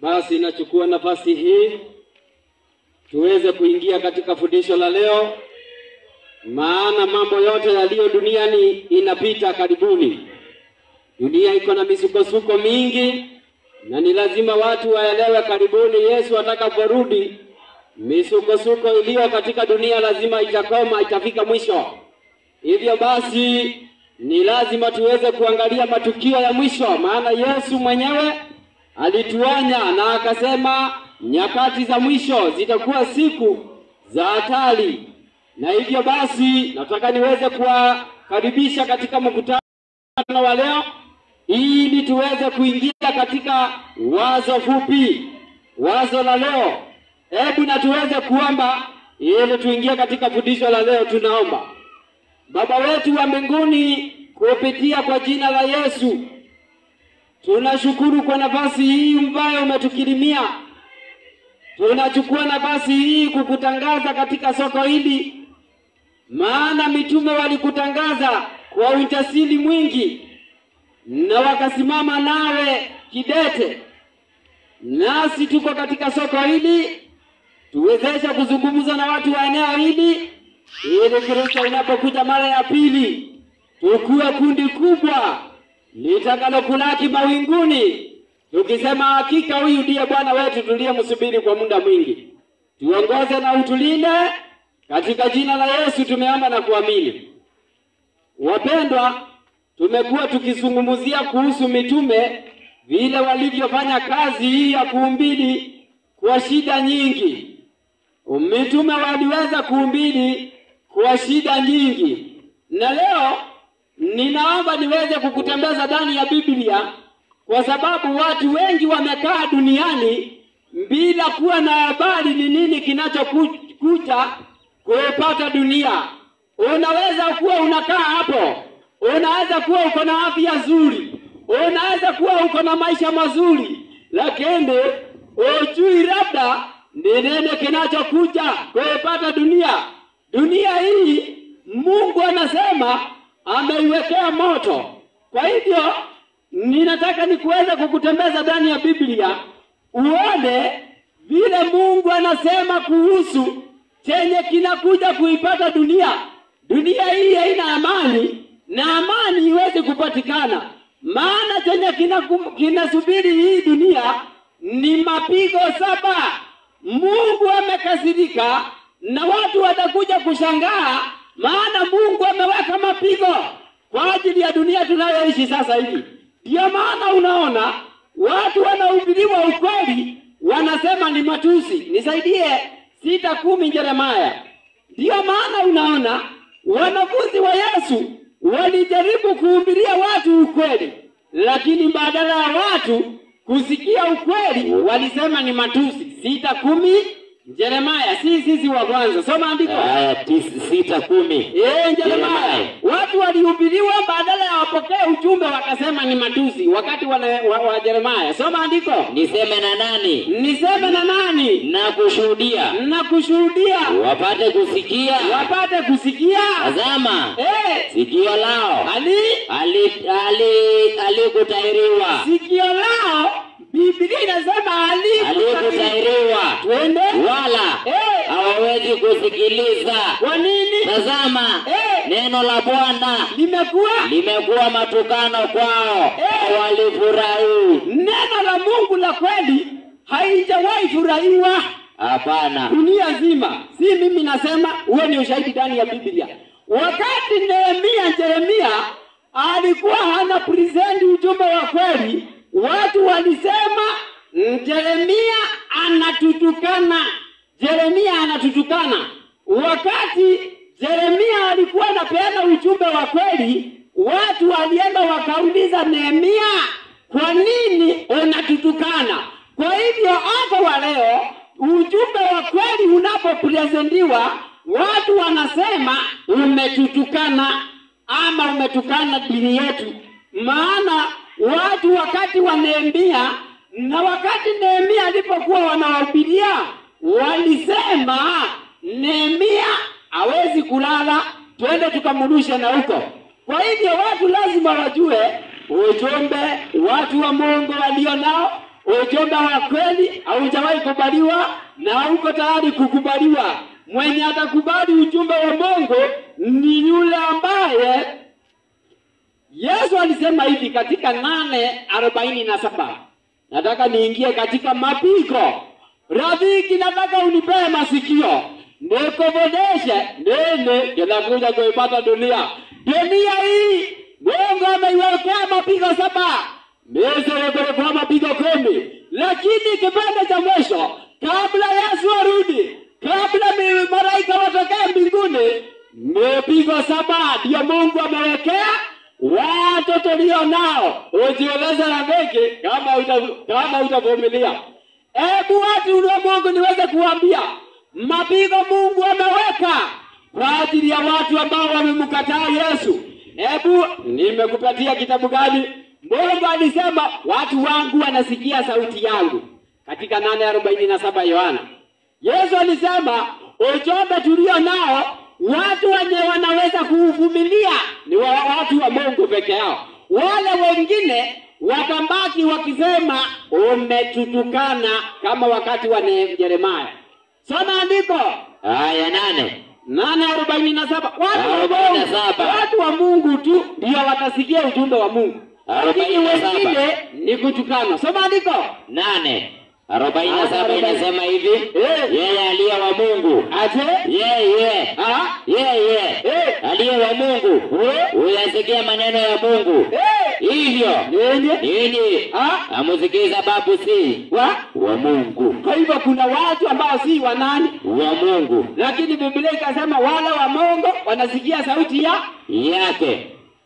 Basi nachukua nafasi hii tuweze kuingia katika fundisho la leo, maana mambo yote yaliyo duniani inapita karibuni. Dunia iko na misukosuko mingi, na ni lazima watu waelewe, karibuni Yesu atakaporudi, misukosuko iliyo katika dunia lazima itakoma, itafika mwisho. Hivyo basi ni lazima tuweze kuangalia matukio ya mwisho, maana Yesu mwenyewe alituonya na akasema nyakati za mwisho zitakuwa siku za hatari, na hivyo basi nataka niweze kuwakaribisha katika mkutano wa leo ili tuweze kuingia katika wazo fupi, wazo la leo. Hebu na tuweze kuomba ili tuingie katika fundisho la leo. Tunaomba. Baba wetu wa mbinguni, kupitia kwa jina la Yesu, tunashukuru kwa nafasi hii ambayo umetukirimia. Tunachukua nafasi hii kukutangaza katika soko hili, maana mitume walikutangaza kwa ujasiri mwingi na wakasimama nawe kidete. Nasi tuko katika soko hili, tuwezeshe kuzungumza na watu wa eneo hili ili Kristo inapokuja mara ya pili tukuwe kundi kubwa litakalokulaki mawinguni, tukisema hakika huyu ndiye Bwana wetu tuliyemsubiri kwa muda mwingi. Tuongoze na utulinde, katika jina la Yesu tumeomba na kuamini. Wapendwa, tumekuwa tukizungumzia kuhusu mitume, vile walivyofanya kazi hii ya kuhubiri kwa shida nyingi. Mitume waliweza kuhubiri kwa shida nyingi, na leo ninaomba niweze kukutembeza ndani ya Biblia, kwa sababu watu wengi wamekaa duniani bila kuwa na habari ni nini kinachokuja kuipata dunia. Unaweza kuwa unakaa hapo, unaweza kuwa uko na afya nzuri, unaweza kuwa uko na maisha mazuri, lakini ujui labda ni nini kinachokuja kuipata dunia. Dunia hii Mungu anasema ameiwekea moto. Kwa hivyo ninataka nikuweze kukutembeza ndani ya Biblia uone vile Mungu anasema kuhusu chenye kinakuja kuipata dunia. Dunia hii haina amani na amani iwezi kupatikana, maana chenye kinasubiri hii dunia ni mapigo saba. Mungu amekasirika na watu watakuja kushangaa, maana Mungu ameweka mapigo kwa ajili ya dunia tunayoishi sasa hivi. Ndiyo maana unaona watu wanahubiriwa ukweli, wanasema ni matusi. Nisaidie sita kumi Yeremaya. Ndiyo maana unaona wanafunzi wa Yesu walijaribu kuhubiria watu ukweli, lakini badala ya watu kusikia ukweli walisema ni matusi. sita kumi Yeremaya, si sisi wa kwanza. Soma andiko. Aya tisa sita kumi. Eh, Yeremaya. Watu walihubiriwa badala ya wapokee ujumbe wakasema ni matusi wakati wana, wa, wa Yeremaya. Soma andiko. Niseme na nani Niseme na nani? na kushuhudia, Na kushuhudia wapate kusikia. wapate kusikia. Tazama, Eh, sikio lao ali ali- ali- alikutahiriwa, sikio lao Biblia inasema ali alikutahiriwa, twende wala Eh. hawawezi kusikiliza. kwa nini Tazama, Eh. neno la Bwana limekuwa limekuwa matukano kwao, Eh. walifurahi. neno la Mungu la kweli haijawahi furahiwa Hapana, dunia nzima. Si mimi nasema, huo ni ushahidi ndani ya Biblia. Wakati Nehemia Jeremia alikuwa hana present ujumbe wa kweli, watu walisema "Mm, Jeremia anatutukana, Jeremia anatutukana. Wakati Jeremia alikuwa anapeana ujumbe wa kweli, watu walienda wakauliza Nehemia, kwa nini unatutukana? Kwa hivyo hata wa leo ujumbe wa kweli unapopresentiwa, watu wanasema umetutukana ama umetukana dini yetu. Maana watu wakati wa Nehemia na wakati Nehemia alipokuwa wanawahubiria, walisema Nehemia hawezi kulala, twende tukamrudishe na huko. Kwa hivyo watu lazima wajue ujumbe watu wa Mungu walio nao ujumbe wa kweli haujawahi kubaliwa na hauko tayari kukubaliwa. Mwenye atakubali ujumbe wa Mungu ni yule ambaye Yesu alisema hivi katika nane arobaini na saba. Nataka niingie katika mapigo. Rafiki, nataka unipee masikio nikuboneshe nini kinakuja kuipata dunia. Dunia hii Mungu ameiwekea mapigo saba, Misri kulikuwa mapigo kumi, lakini kipande cha mwisho kabla Yesu arudi, kabla mi- malaika watokee mbinguni, mapigo saba ndiyo Mungu amewekea watu tulio nao. Ujieleze rafiki, kama uta, kama utavumilia. Hebu watu ulio Mungu niweze kuambia mapigo Mungu ameweka kwa ajili ya watu ambao wamemkataa Yesu. Hebu nimekupatia kitabu gani? Mungu alisema watu wangu wanasikia sauti yangu katika nane arobaini na saba Yohana. Yesu alisema ujumbe tulio nao watu wenye wanaweza kuuvumilia ni wa watu wa Mungu peke yao. Wale wengine watabaki wakisema umetutukana, kama wakati wa Ne- Yeremia. Soma andiko Aya nane. nane arobaini na saba. Watu wa Arobaini na Mungu, saba. watu wa Mungu tu ndio watasikia ujumbe wa Mungu, lakini Arobaini na saba. wengine ni kutukana. Soma andiko Nane. Arobaini na saba Arobaini. inasema hivi. Eh. Yeye aliye wa Mungu. aje Yeye. Ah, Yeye. Eh. Aliye wa Mungu. Eh. Huyasikia maneno ya Mungu. eh, Hivyo. nini Nini? Ah, Amusikie sababu si wa wa Mungu. kwa hivyo kuna watu ambao si wa nani, Wa Mungu. lakini Biblia ikasema wale wa Mungu wanasikia sauti ya Yake.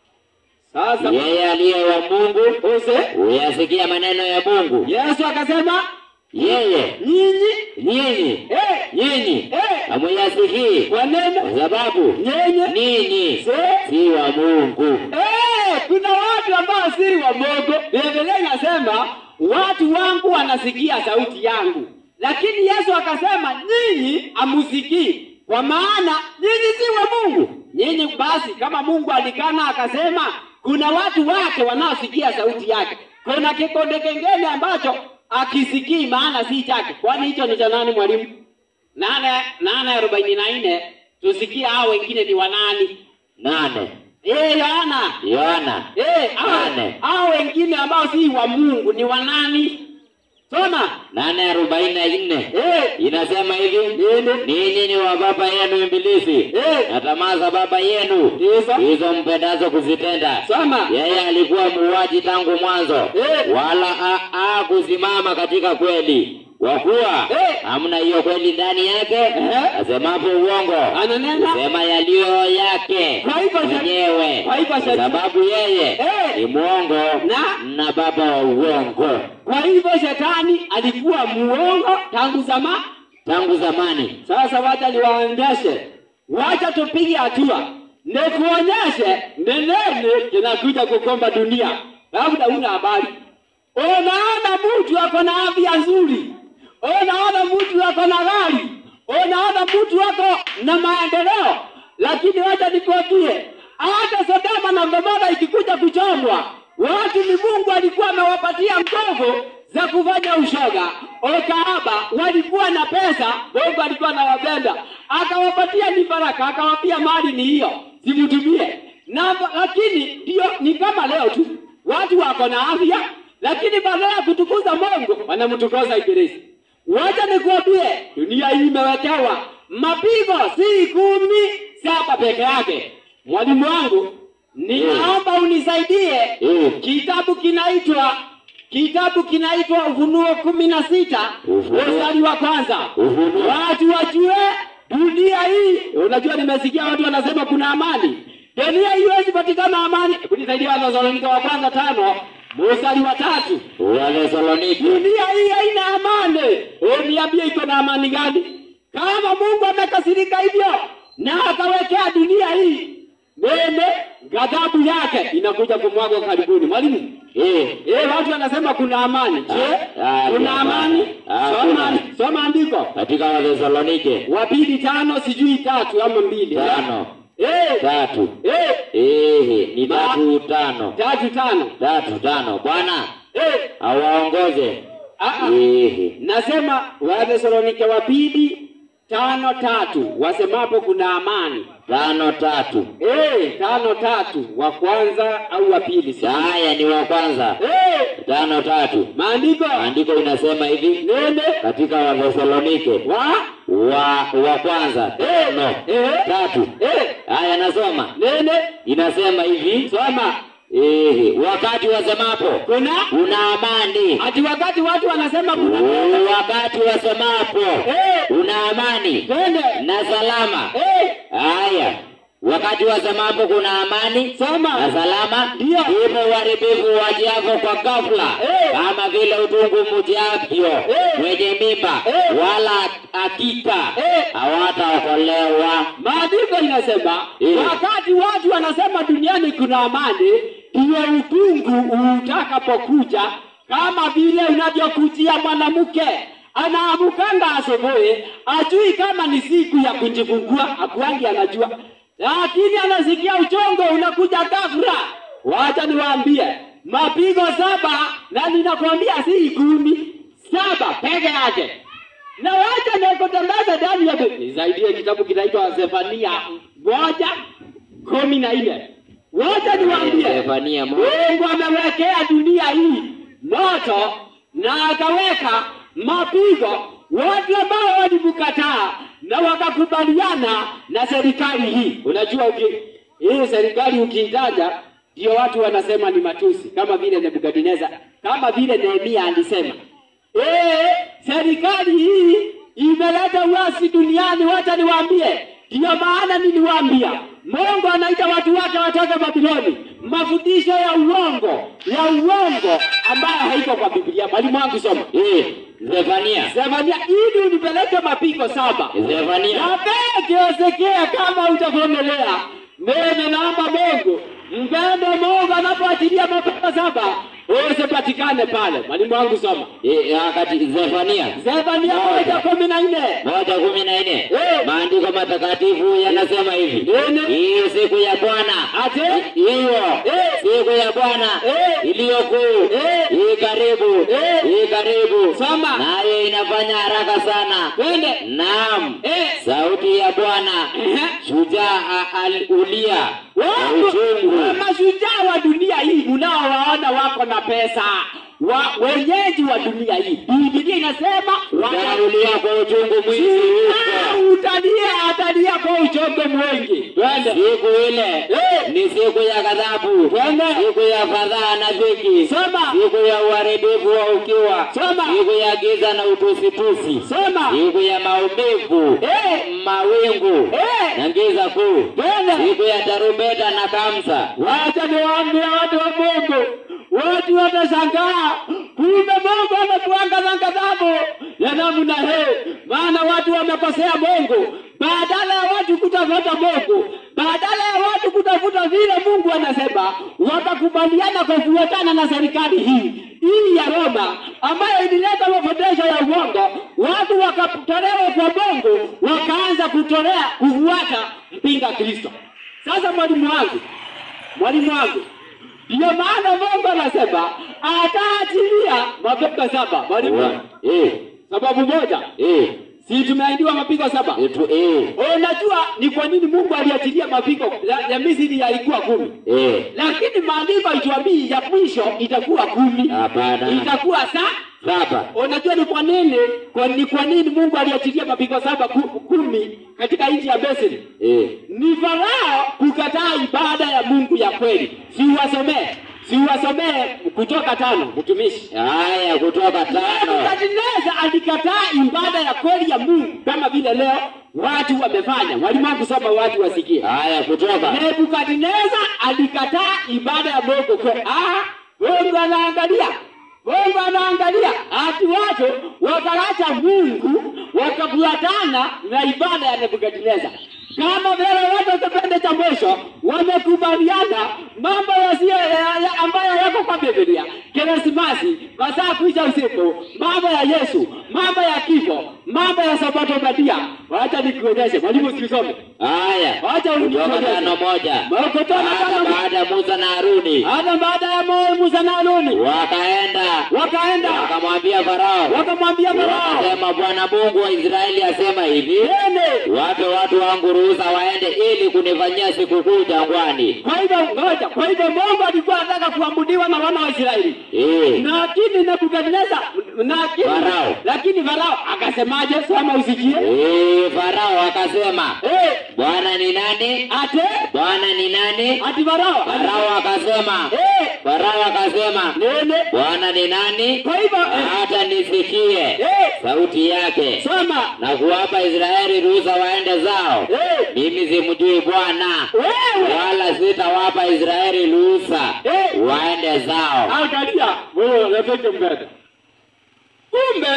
sasa. Yeye aliye wa Mungu. Use Huyasikia maneno ya Mungu. Yesu akasema Yeye. nyinyi, Nyinyi. eh, Nyinyi. eh, Hamuyasikii. kwa neno Kwa sababu nyenye ninyi se si wa Mungu. Eh, kuna watu ambao si wa Mungu. Biblia inasema watu wangu wanasikia sauti yangu, lakini Yesu akasema nyinyi hamusikii, kwa maana nyinyi si wa Mungu. Nyinyi basi, kama Mungu alikana akasema kuna watu wake wanaosikia sauti yake, kuna kikonde kengine ambacho akisikii, maana si chake. Kwani hicho ni cha nani, mwalimu? nane nane arobaini na nne tusikie hao wengine ni wanani? Nane. Eh, Yohana Yohana. Eh, hao- Nane. hao wengine ambao si wa Mungu ni wa nani? Soma. Nane arobaini na nne. Eh, Inasema hivi. nini? Ninyi ni wa baba yenu Ibilisi. Eh, Na tamaa za baba yenu Ndizo. hizo mpendazo kuzitenda. Soma. Yeye alikuwa muuaji tangu mwanzo, Eh. wala hakusimama katika kweli, kwa kuwa Eh. hamna hiyo kweli ndani yake. Eh. Asemapo uongo Ananena. sema yaliyo yake Kwa hivyo sha- mwenyewe, kwa hivyo kwa sha- sababu yeye Eh. ni mwongo Na? na baba wa uongo Kwa hivyo shetani alikuwa muongo tangu zama. tangu zamani. Sasa wacha niwaonyeshe, wacha tupige hatua, nikuonyeshe ni nini kinakuja kukomba dunia. Labda una habari, unaona mtu ako na afya nzuri, unaona mtu ako na gari, unaona mtu ako na maendeleo, lakini wacha nikwambie, hata Sodoma na Gomora ikikuja kuchomwa, watu ni Mungu alikuwa amewapatia nguvu za kufanya ushoga, ukahaba, walikuwa na pesa, Mungu alikuwa anawapenda, akawapatia ni baraka, akawapia mali ni hiyo, simtumie na, lakini ndio ni kama leo tu, watu wako na afya, lakini badala ya kutukuza Mungu wanamtukuza Ibilisi. Wacha nikuambie, dunia hii imewekewa mapigo si kumi saba peke yake. Mwalimu wangu, ninaomba unisaidie Eh. kitabu kinaitwa kitabu kinaitwa Ufunuo kumi na sita Ufunuo. mstari wa kwanza. Ufunuo. Watu wajue dunia hii. Unajua, nimesikia watu wanasema kuna amani. Dunia hii haiwezi patikana amani. Hebu nisaidie Wathesalonika wa kwanza tano mstari wa tatu. Wathesalonike Dunia hii haina amani. Uniambie iko na amani gani? Kama Mungu amekasirika hivyo na akawekea dunia hii nene, ghadhabu yake inakuja kumwaga karibuni. Mwalimu, eh, eh, watu wanasema kuna amani. Je, Ah, kuna ah, amani? ah, Soma, kuna. soma andiko katika Wathesalonike wapili tano sijui tatu ama mbili tano eh, tatu eh, eh, ni Ma- tatu tano tatu tano tatu tano. Bwana eh, awaongoze Ah, ah. Ehe. Nasema Wathesalonike wa pili tano tatu wasemapo kuna amani. Tano tatu. Eh, tano tatu wa kwanza au wa pili si? Haya ni wa kwanza. Eh, Tano tatu. maandiko Maandiko inasema hivi nene katika Wathesalonike wa wa wa kwanza tano eh, tatu. eh, Haya nasoma. nene Inasema hivi soma ehe, wakati wasemapo kuna una amani, ati wakati watu wanasema kuna wakati wasemapo eh, una amani twende na salama. eh, Haya, wakati wasemapo kuna amani na soma salama, Ndio. ndipo uharibifu wajavyo kwa ghafla, Eh. kama vile utungu mjavyo Eh. mwenye mimba, Eh. wala hakika Eh. hawataokolewa. maandiko inasema Eh. wakati watu wanasema duniani kuna amani, ndiyo utungu utakapokuja, kama vile unavyokujia mwanamke anaamukanga asubuhi, ajui kama ni siku ya kujifungua, akuangi anajua, lakini anasikia uchongo unakuja ghafla. Wacha niwaambie, mapigo saba, na ninakwambia si kumi, saba peke yake na wacha nikutangaza ndani ya nisaidie kitabu kinaitwa Zefania moja kumi na nne. Wacha niwaambie, Zefania moja. Mungu amewekea dunia hii moto na akaweka mapigo watu ambao walimkataa na wakakubaliana na serikali hii. Unajua uki, hii serikali ukiitaja ndio watu wanasema ni matusi, kama vile Nebukadneza, kama vile Nehemia alisema Eh, serikali hii imeleta uasi duniani. Wacha niwaambie, ndiyo maana niliwaambia Mungu anaita watu wake watoke Babiloni, mafundisho ya uongo ya uongo ambayo haiko kwa Biblia. Mwalimu wangu soma Eh, Zefania, Zefania, ili unipeleke mapigo saba Zefania, napekeosekea kama utavumilia. Mimi naomba Mungu mpende Mungu anapoachilia mapigo saba usipatikane pale. Mwalimu wangu soma eh, wakati Zefania Zefania moja kumi na nne. moja kumi na nne Eh. maandiko matakatifu yanasema hivi Nene. hiyo siku ya Bwana Ate hiyo Eh. siku ya Bwana Eh. iliyo kuu Eh. hii karibu Eh. hii karibu Soma. nayo inafanya haraka sana twende. naam Eh. sauti ya Bwana Ehe. shujaa a- al- ulia kwa Watu uchungu wa mashujaa wa dunia hii mnaowaona wako na pesa wa wenyeji wa dunia hii, Biblia inasema shujaa ulia kwa uchungu mwingi wata- huko utalia atalia kwa uchongo mwingi. Twende. siku ile Eh. ni siku ya ghadhabu Twende. siku ya fadhaa na dhiki Soma. siku ya uharibifu wa ukiwa Soma. siku ya giza na utusitusi Soma. siku ya maumivu Eh. mawingu Eh. na giza kuu Twende. siku ya tarumbeta na kamsa Wacha niwaambie watu wa Mungu, watu watashangaa, kumbe Mungu ametuangaza ghadhabu ya namna hii. Maana watu wamekosea Mungu, badala ya watu kutafuta Mungu, badala ya watu kutafuta vile Mungu anasema, wakakubaliana kufuatana na serikali hii hii ya Roma ambayo ilileta mafundisho ya uongo, watu wakatolewa kwa Mungu, wakaanza kutolea kufuata mpinga Kristo. Sasa mwalimu wangu mwalimu wangu, ndiyo maana Mungu anasema ataachilia mapigo saba. Mwalimu wangu, eh, sababu moja, eh, si tumeahidiwa mapigo saba? etu, eh, Unajua ni kwa nini Mungu aliachilia mapigo ya, ya Misri yalikuwa kumi, eh. lakini maandiko haituambii ya mwisho itakuwa kumi, Hapana. itakuwa saa Saba. Unajua ni kwa nini kwa, ni kwa nini Mungu aliachilia mapigo saba ku, kumi katika nchi ya Misri? Eh. ni Farao kukataa ibada ya Mungu ya kweli. Siwasomee, siwasomee Kutoka tano, mtumishi. Haya, kutoka tano. Nebukadneza alikataa ibada ya kweli ya Mungu kama vile leo watu wamefanya. Mwalimu wangu soma, watu wasikie. Haya, kutoka. Nebukadneza alikataa ibada ya Mungu kweli. Ah, Mungu anaangalia Mungu anaangalia ati watu wakaacha Mungu wakafuatana na ibada ya Nebukadneza. Kama vile watu kipindi cha mwisho wamekubaliana mambo yasiyo ya- ya- ambayo yako kwa Biblia, Krismasi, masaa kuisha usiku, mambo ya Yesu, mambo ya kifo, mambo ya Sabato badia. Wacha nikuonyeshe mwalimu, sikisome, Haya, wacha kutoka tano unionyeshe moja. Makutano Hata tano baada ya Musa na Haruni hata baada ya Moe Musa na Haruni wakaenda wakaenda wakamwambia Farao, wakamwambia Farao, wakasema, Bwana Mungu wa Israeli asema hivi, nene. wape watu wangu ruhusa waende ili kunifanyia sikukuu jangwani. Kwa hivyo ngoja, kwa hivyo Mungu alikuwa anataka kuabudiwa na wana wa Israeli, Eh, lakini Nebukadneza, lakini Farao. lakini Farao akasemaje? Soma usikie. eh, Farao akasema, Eh, Bwana ni nani? ate Bwana ni nani? ati Farao Farao akasema, eh, Farao akasema, nene. Bwana ni nani? Kwa hivyo eh, Hata nisikie eh, sauti yake soma na kuwapa Israeli ruhusa waende zao. eh, Mimi simjui Bwana, wewe wala sitawapa Israeli ruhusa Eh. waende zao. angalia wewe unataka mbele. Kumbe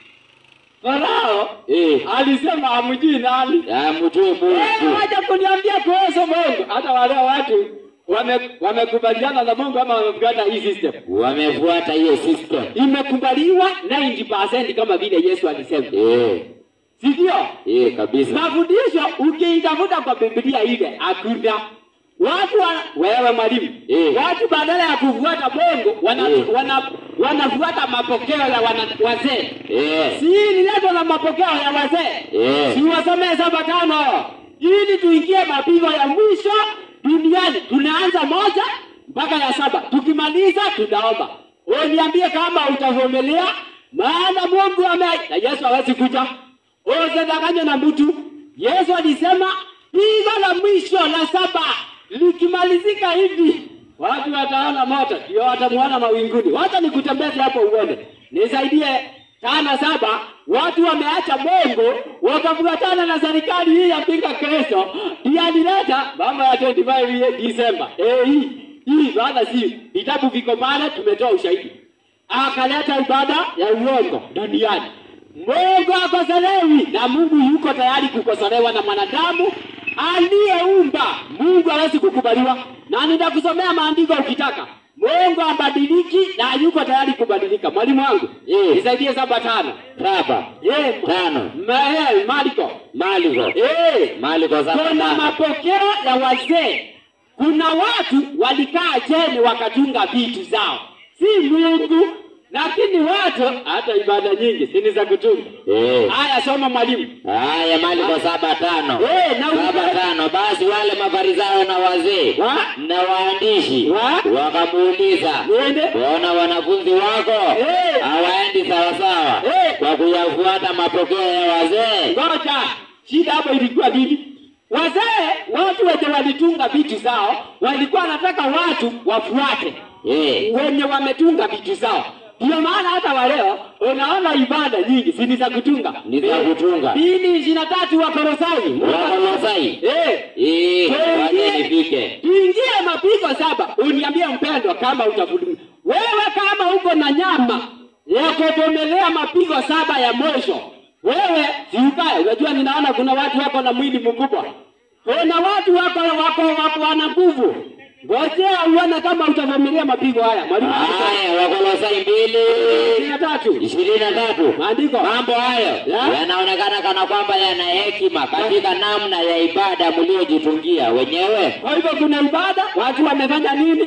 Farao Eh, alisema amjui nani. amjui Wewe Mungu. wacha kuniambia kuhusu Mungu. Hata wale watu wame- wamekubaliana na Mungu ama wamefuata hii system. Wamefuata hiyo system. Imekubaliwa 90% kama vile Yesu alisema, Eh, si ndio? eh, kabisa. Mafundisho ukiitafuta kwa Biblia ile hakuna. Watu wa, wewe mwalimu, Eh. watu badala ya kufuata Mungu wana, Eh. wana, wanafuata mapokeo ya wana, wazee. Eh, Si niletwa na mapokeo ya wazee eh, si wasomee saba tano ili tuingie mapigo ya mwisho duniani. Tunaanza moja mpaka ya saba, tukimaliza tunaomba. Wewe niambie kama utavumilia, maana Mungu ame na Yesu hawezi kuja. Usidanganywe na mtu. Yesu alisema pigo la mwisho la saba likimalizika hivi watu wataona moto, ndio watamuona mawinguni. Wacha nikutembeze hapo uone, nisaidie tana saba. Watu wameacha Mungu wakafuatana na serikali hii ya pinga Kristo, ndiye alileta mambo ya 25 Disemba. Eh, hii hii baada si vitabu viko pale, tumetoa ushahidi. Akaleta ibada ya uongo duniani. Mungu akosolewi na Mungu yuko tayari kukosolewa na mwanadamu aliyeumba. Mungu hawezi kukubaliwa, na nitakusomea maandiko ukitaka. Mungu abadiliki na yuko tayari kubadilika. Mwalimu wangu Eh. nisaidie saba tano. saba, Eh, tano, ma- eh, Marko Maliko, eh, Maliko saba, kuna tano. mapokeo ya wazee. Kuna watu walikaa chini wakatunga vitu zao, si Mungu, lakini watu hata ibada nyingi si ni za kutunga. Eh, Haya, soma mwalimu. haya Maliko saba tano. Eh, na Saba uki- tano. Basi wale mafarisayo na wazee Wa? na waandishi Wa? wakamuuliza, Niende. mbona wanafunzi wako Eh. hawaendi sawasawa Eh. kwa kuyafuata mapokeo ya wazee? Ngoja, shida hapo ilikuwa nini? Wazee, watu wenye walitunga vitu zao, walikuwa wanataka watu wafuate Eh, wenye wametunga vitu zao. Ndio maana hata waleo unaona ibada nyingi si ni za kutunga, Ni za kutunga. Mbili ishirini na tatu wa Kolosai. Wakolosai. Eh, Eh, waje tuingie nifike. tuingie mapigo saba, uniambie mpendwa, kama utavumilia wewe, kama uko na nyama ya kuvumilia mapigo saba ya mwisho, wewe si ubaya. Unajua, ninaona kuna watu wako na mwili mkubwa, kuna watu wako wako wako wana nguvu. Ngojea uone kama utavumilia mapigo haya. Mwalimu Haya, Wakolosai mbili ishirini na tatu ishirini na tatu. maandiko Mambo hayo Ya. yanaonekana kana kwamba yana hekima katika namna ya ibada mliojitungia wenyewe, Kwa hivyo kuna ibada, watu wamefanya nini?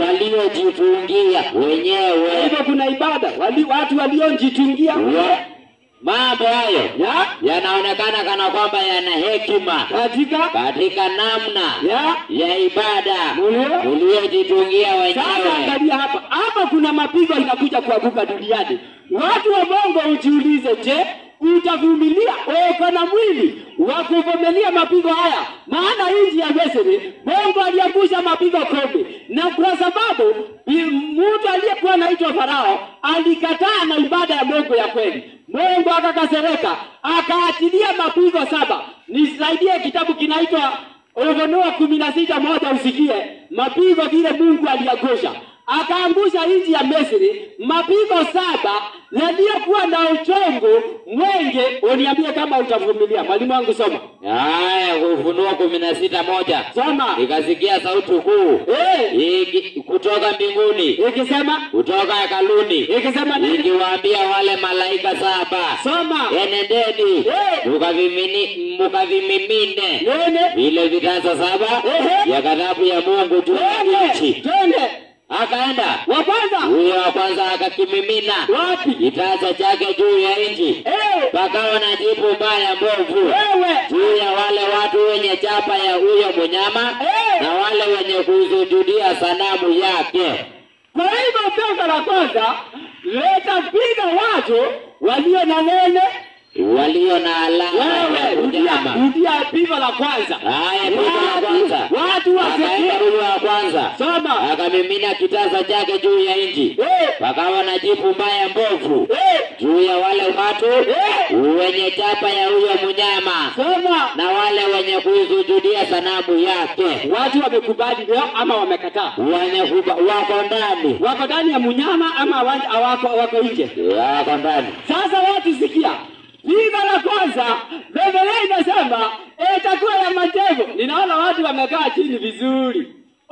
waliojitungia Kwa wenyewe. hivyo kuna ibada, wali, watu waliojitungia Wa- Mambo hayo ya yanaonekana kana kwamba yana hekima katika katika namna ya ya ibada Mulio? mliojitungia Sasa wenyewe. angalia hapa, hapa kuna mapigo inakuja kuanguka duniani. Watu wa Mungu ujiulize, je, utavumilia? Uko na mwili wa kuvumilia mapigo haya? Maana nchi ya Misri Mungu aliangusha mapigo kumi, na kwa sababu i- mtu aliyekuwa anaitwa Farao alikataa na ibada ya Mungu ya kweli, Mungu akakasirika, akaachilia mapigo saba. Nisaidie kitabu kinaitwa Ufunuo kumi na sita moja usikie mapigo vile Mungu aliangusha. akaangusha nchi ya Misri mapigo saba yaliyokuwa na uchungu mwenge. Uniambie kama utavumilia. Mwalimu wangu soma, haya ufunuo kumi na sita moja soma. ikasikia sauti kuu Eh, iki- kutoka mbinguni ikisema kutoka hekaluni ikisema nini? ikiwaambia wale malaika saba Soma enendeni Eh. mukavimini- mukavimimine nene, vile vitasa saba Ehe. vya ghadhabu ya Mungu juu ya twende nchi. twende. Akaenda Wa kwanza huyo wa kwanza akakimimina wapi? kitasa chake juu ya nchi, Eh, pakawa na jipu mbaya mbovu wewe juu ya wale watu wenye chapa ya huyo mnyama Eh. na wale wenye kusujudia sanamu yake. Kwa hivyo pesa la kwanza litapiga watu walio na nene. walio na alama ya Wewe rudia, unyama. rudia pigo la kwanza. Haya, pigo la Watu- kwanza. Watu Akaenda wasikie. huyo wa kwanza Soma. akamimina kitasa chake juu ya nchi, Eh, pakawa na jipu mbaya mbovu eh, juu ya wale watu Eh. wenye chapa ya huyo mnyama soma. na wale wenye kuisujudia sanamu yake, Watu wamekubali leo ama wamekataa? wenye kuba, wako ndani, Wako ndani ya mnyama ama wa- hawako wako nje? wako ndani. Sasa watu sikia, pigo la kwanza, Biblia inasema itakuwa ya matevo. Ninaona watu wamekaa chini vizuri.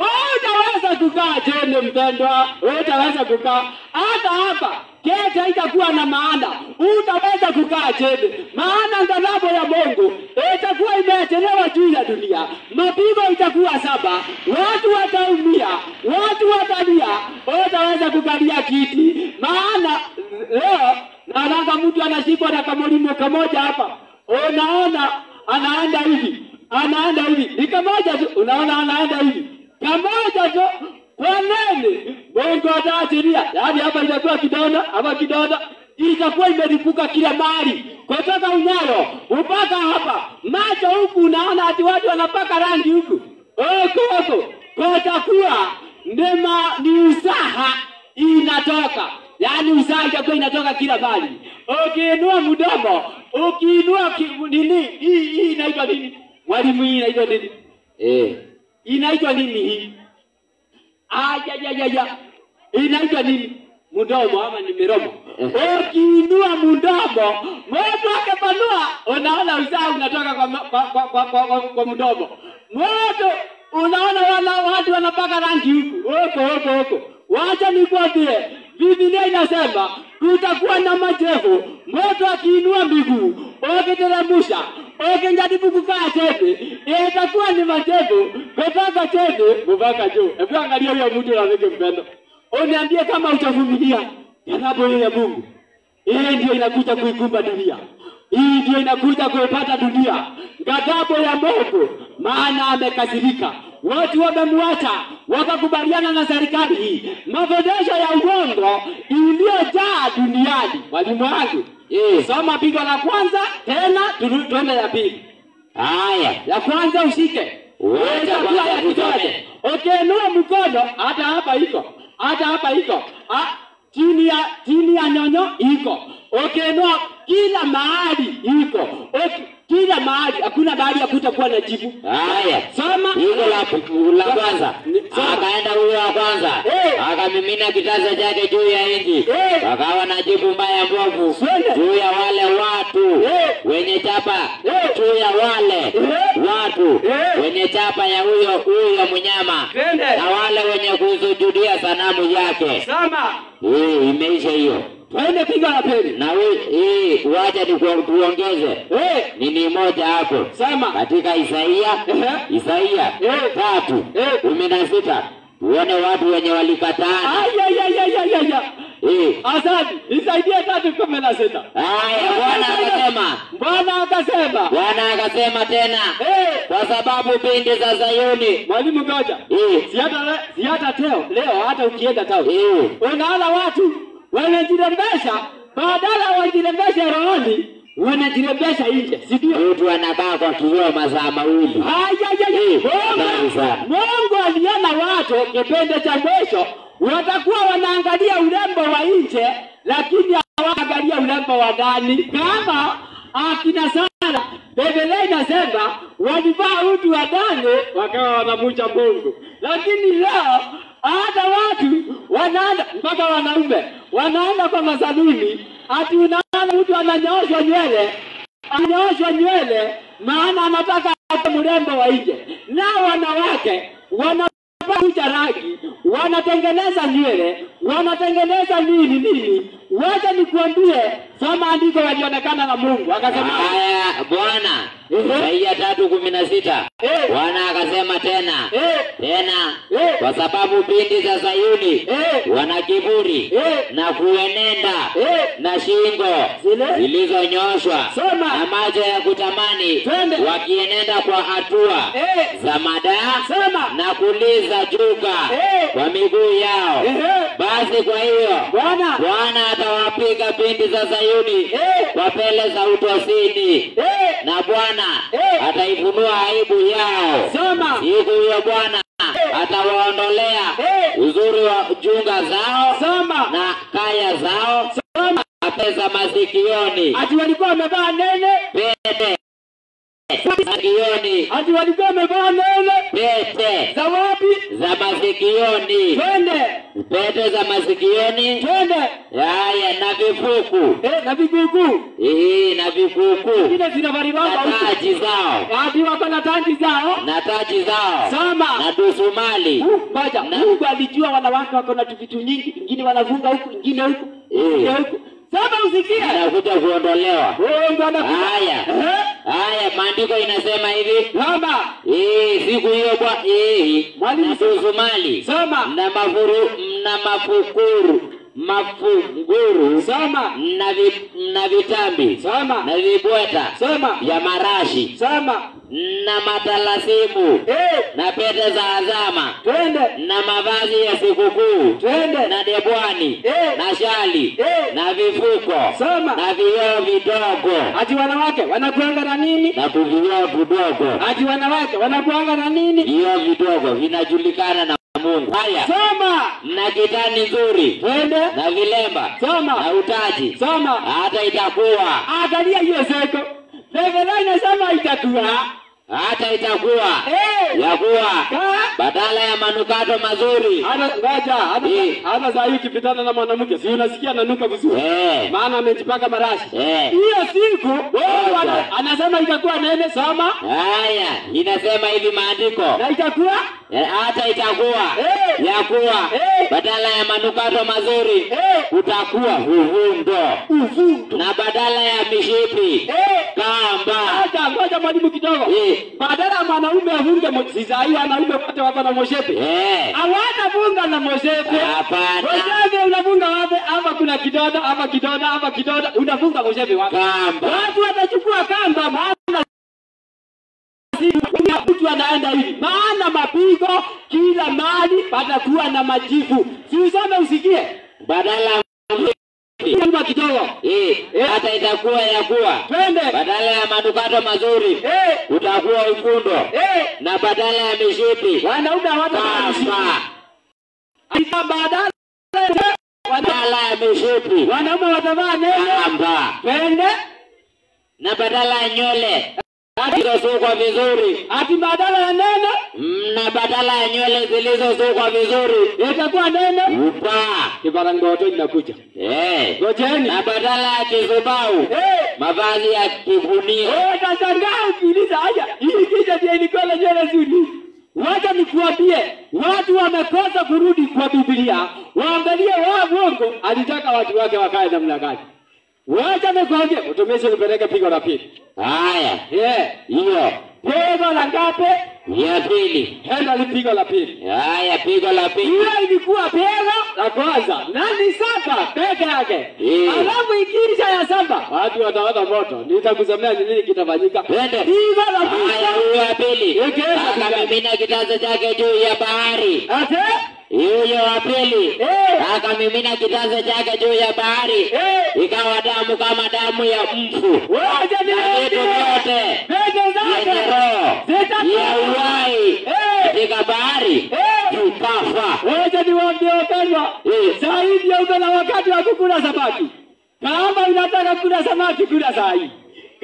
Utaweza kukaa chini mpendwa, utaweza kukaa hata hapa. Kete haitakuwa na maana, utaweza kukaa chini, maana ghadhabu ya Mungu itakuwa imeachelewa juu ya dunia. Mapigo itakuwa saba, watu wataumia, watu watalia, utaweza kukalia kiti, maana leo naonanga mtu anashikwa na kamolimo kamoja hapa, unaona anaenda hivi, anaenda hivi, ni kamoja tu, unaona anaenda hivi, kamoja tu. Kwa nini Mungu ataachilia? Yaani hapa itakuwa kidonda, hapa kidonda itakuwa imelipuka kila mahali, kutoka unyayo mpaka hapa macho huku, unaona ati watu wanapaka rangi huku huku huku, kutakuwa ni ma- ni usaha inatoka yaani usaha itakuwa inatoka kila mahali. Ukiinua mdomo, ukiinua ki- nini, hii hii inaitwa nini? Mwalimu, hii inaitwa nini? Eh, Inaitwa nini hii? Ajajajaya, inaitwa nini? Mdomo ama ni miromo? Ukiinua mdomo, moto akipanua, unaona usaha unatoka kwa, ma- kwa, kwa, kwa, kwa, kwa, kwa mdomo. Moto unaona wana, watu wanapaka rangi huku huko huko huko. Wacha nikwambie, Biblia inasema kutakuwa na majevu, moto akiinua miguu, ukiteremsha, ukijaribu kukaa chini, itakuwa ni majevu kutoka chini mpaka juu. Hebu angalia huyo mtu rafiki mpendo, uniambie kama utavumilia ghadhabu hiyo ya Mungu. Hii ndio inakuja kuikumba dunia, hii ndio inakuja kuipata dunia, ghadhabu ya Mungu, maana amekasirika. Watu wamemwacha wakakubaliana na serikali hii, mafundisho ya uongo iliyojaa duniani. Mwalimu wangu, eh, soma pigo la kwanza tena, turu- tuende ya pili. haya Ya kwanza ushike Wacha Itakuwa kwanza ya kidole. tusome. Ukiinua mkono, hata hapa iko, hata hapa iko, Ah, chini ya chini ya nyonyo iko. Ukiinua kila mahali iko, Uki- kila mahali, hakuna mahali ya kutakuwa na jibu. haya Soma Pigo la, la kwanza Ni- soma. akaenda huyo wa kwanza Eh. akamimina kitasa chake juu ya nchi, Eh. akawa na jipu mbaya mbovu Twende. juu ya wale watu Eh. wenye chapa Eh. juu ya wale Eh. watu Eh. wenye chapa ya huyo huyo mnyama Twende. na wale wenye kusujudia sanamu yake. Soma, Hii imeisha hiyo, twende pigo la pili. na hii- hii wacha ni tuongeze Eh, nini moja hapo soma. katika Isaia Ehe. Isaia Eh. tatu Eh. kumi na sita tuone watu wenye walikataa. Ayayayayayaya. Eh. Asante, nisaidie tatu kumi na sita. Haya, Bwana akasema, Bwana akasema, Bwana akasema tena, eh, kwa sababu binti za Sayuni mwalimu ngoja, eh, si hata le- si hata teo leo, hata ukienda tao eh, unaona watu wanajirembesha, badala wajirembeshe rohoni, wanajirembesha nje, si ndio? mtu anakaa kwa kioo masaa mawili. Ayayaya, Eh, hatari sana. Mungu Mungu aliona watu kipindi cha mwisho watakuwa wanaangalia urembo wa nje, lakini hawaangalia urembo wa ndani, kama akina Sara Biblia inasema walivaa utu wa ndani wakawa wanamucha Mungu, lakini leo hata watu wanaenda mpaka wanaume wanaenda kwa masaluni, ati unaona mtu ananyooshwa nywele ananyooshwa nywele, maana anataka awe mrembo wa nje, nao wanawake wana kucha rangi, wanatengeneza nywele, wanatengeneza nini nini. Wacha nikuambie, soma andiko, walionekana na Mungu akasema, Haya Bwana, Ehe. Isaia tatu kumi na sita Eh. Bwana akasema tena eh, tena, Eh. kwa sababu binti za Sayuni eh, wana kiburi Eh. na kuenenda Eh. na shingo Zile. zilizonyoshwa Soma. na macho ya kutamani Twende. wakienenda kwa hatua eh, za madaa sema, na kuliza juga Eh. kwa miguu yao. ehe, Basi kwa hiyo Bwana, Bwana atawapiga binti za Sayuni eh, kwa pele za utosini, eh, na Bwana Eh. ataifunua aibu yao. soma, Siku hiyo Bwana atawaondolea Eh. uzuri wa junga zao soma, na kaya zao soma, na pesa masikioni, ati walikuwa wamevaa nene, pete masikioni, ati walikuwa wamevaa nene pete za wapi? za masikioni, Twende, pete za masikioni, twende, haya na vifuku eh, na vigugu hii na vikuku vile zinavalibaba na huku, taji zao ati wako na tangi zao, na taji zao soma na dusumali Ngoja, Na- Mungu alijua wanawake wako na vitu nyingi, ingine wanafunga huku, ingine huku, ingine Eh. huku. Sasa usikie. inakuja kuondolewa. Mungu anakuja. Haya. Eh? Haya, maandiko inasema hivi Soma. Eh, siku hiyo kwa eh, Mwalimu, na dusumali Soma. na mafuru na mafukuru mafunguru Soma. na vi, na vitambi Soma. na vibweta Soma. vya marashi Soma. na matalasimu Eh, na pete za azama twende. na mavazi ya sikukuu Twende. na debwani Eh. na shali Eh. na vifuko Soma. na vioo vidogo Ati wanawake wanakuanga na nini? na kuvioo vidogo Ati wanawake wanakuanga na nini? vioo vidogo vinajulikana na Mungu. Haya, Soma. na kitani nzuri Twende. na vilemba Soma. na utaji, Soma. hata itakuwa Angalia hiyo seko. Biblia inasema itakuwa. hata itakuwa Eh. ya kuwa Ka. badala ya manukato mazuri Ana ngoja, ana Eh. ana saa hii ukipitana na mwanamke, si unasikia ananuka vizuri. eh, Maana amejipaka marashi. eh. Hiyo siku wewe Ngoja. ana- anasema itakuwa nene, soma Haya, inasema hivi maandiko na itakuwa Eh, hata itakuwa Eh. ya kuwa Eh. badala ya manukato mazuri eh, utakuwa uvundo, uvundo. na badala ya mishipi Eh, kamba. acha ngoja mwalimu kidogo. Eh. Badala ya mwanaume afunge mo- si saa hii wanaume wote wako na moshepe. Eh, Hawana funga na moshepe. hapana Moshepe unafunga wapi? Hapa kuna kidonda, hapa kidonda, hapa kidonda. Unafunga moshepe wapi? kamba. Watu watachukua kamba maana si- mtu anaenda hivi, maana mapigo kila mali patakuwa na majivu. Si usome usikie Badala ya Nyuma kidogo, eh, Eh. hata itakuwa ya kuwa twende badala ya manukato mazuri eh, utakuwa uvundo, eh, na badala ya mishipi wanaume hawatavaa mishipi. kamba. Aisa badala ya- wana- Badala ya mishipi wanaume watavaa nene, kamba, twende na badala ya nywele zilizosukwa vizuri ati badala ya nene Mm, na badala ya nywele zilizosukwa vizuri itakuwa nene. upaa Kibarangoto inakuja, eh, ngojeni na badala ya kizubau eh. mavazi ya kifunio. Wewe utashangaa ukiuliza haya, hii kicha ndio ilikuwa na nywele zuri. Wacha nikuambie, watu wamekosa kurudi kwa Biblia, waangalie wao Mungu alitaka watu wake wakae namna gani. Wacha nikuambie, utumishi nipeleke pigo la pili. Haya, Yeah. hiyo Pigo la ngapi? ya pili. Henda ni pigo la pili. Haya, pigo la pili. Hiyo ilikuwa pigo la kwanza na ni saba peke yake. Eh. Alafu ikiisha ya saba, watu wataona moto. Nitakusemea ni nini kitafanyika. Twende. Pigo la Haya, pili. huyo wa pili Ikiisha akamimina kitasa chake juu ya bahari. Ate? Huyo wa pili Eh. akamimina kitasa chake juu ya bahari, Eh. ikawa damu kama damu ya mfu Wacha na vitu niambie. vyote Peke yenye zake. roho Zitatoka. ya uhai Eh. katika bahari Eh. vikafa. Wacha niwaambie wapendwa. Eh. Saa hii ndio uko na wakati wa kukula samaki. Kama unataka kula samaki, kula saa hii.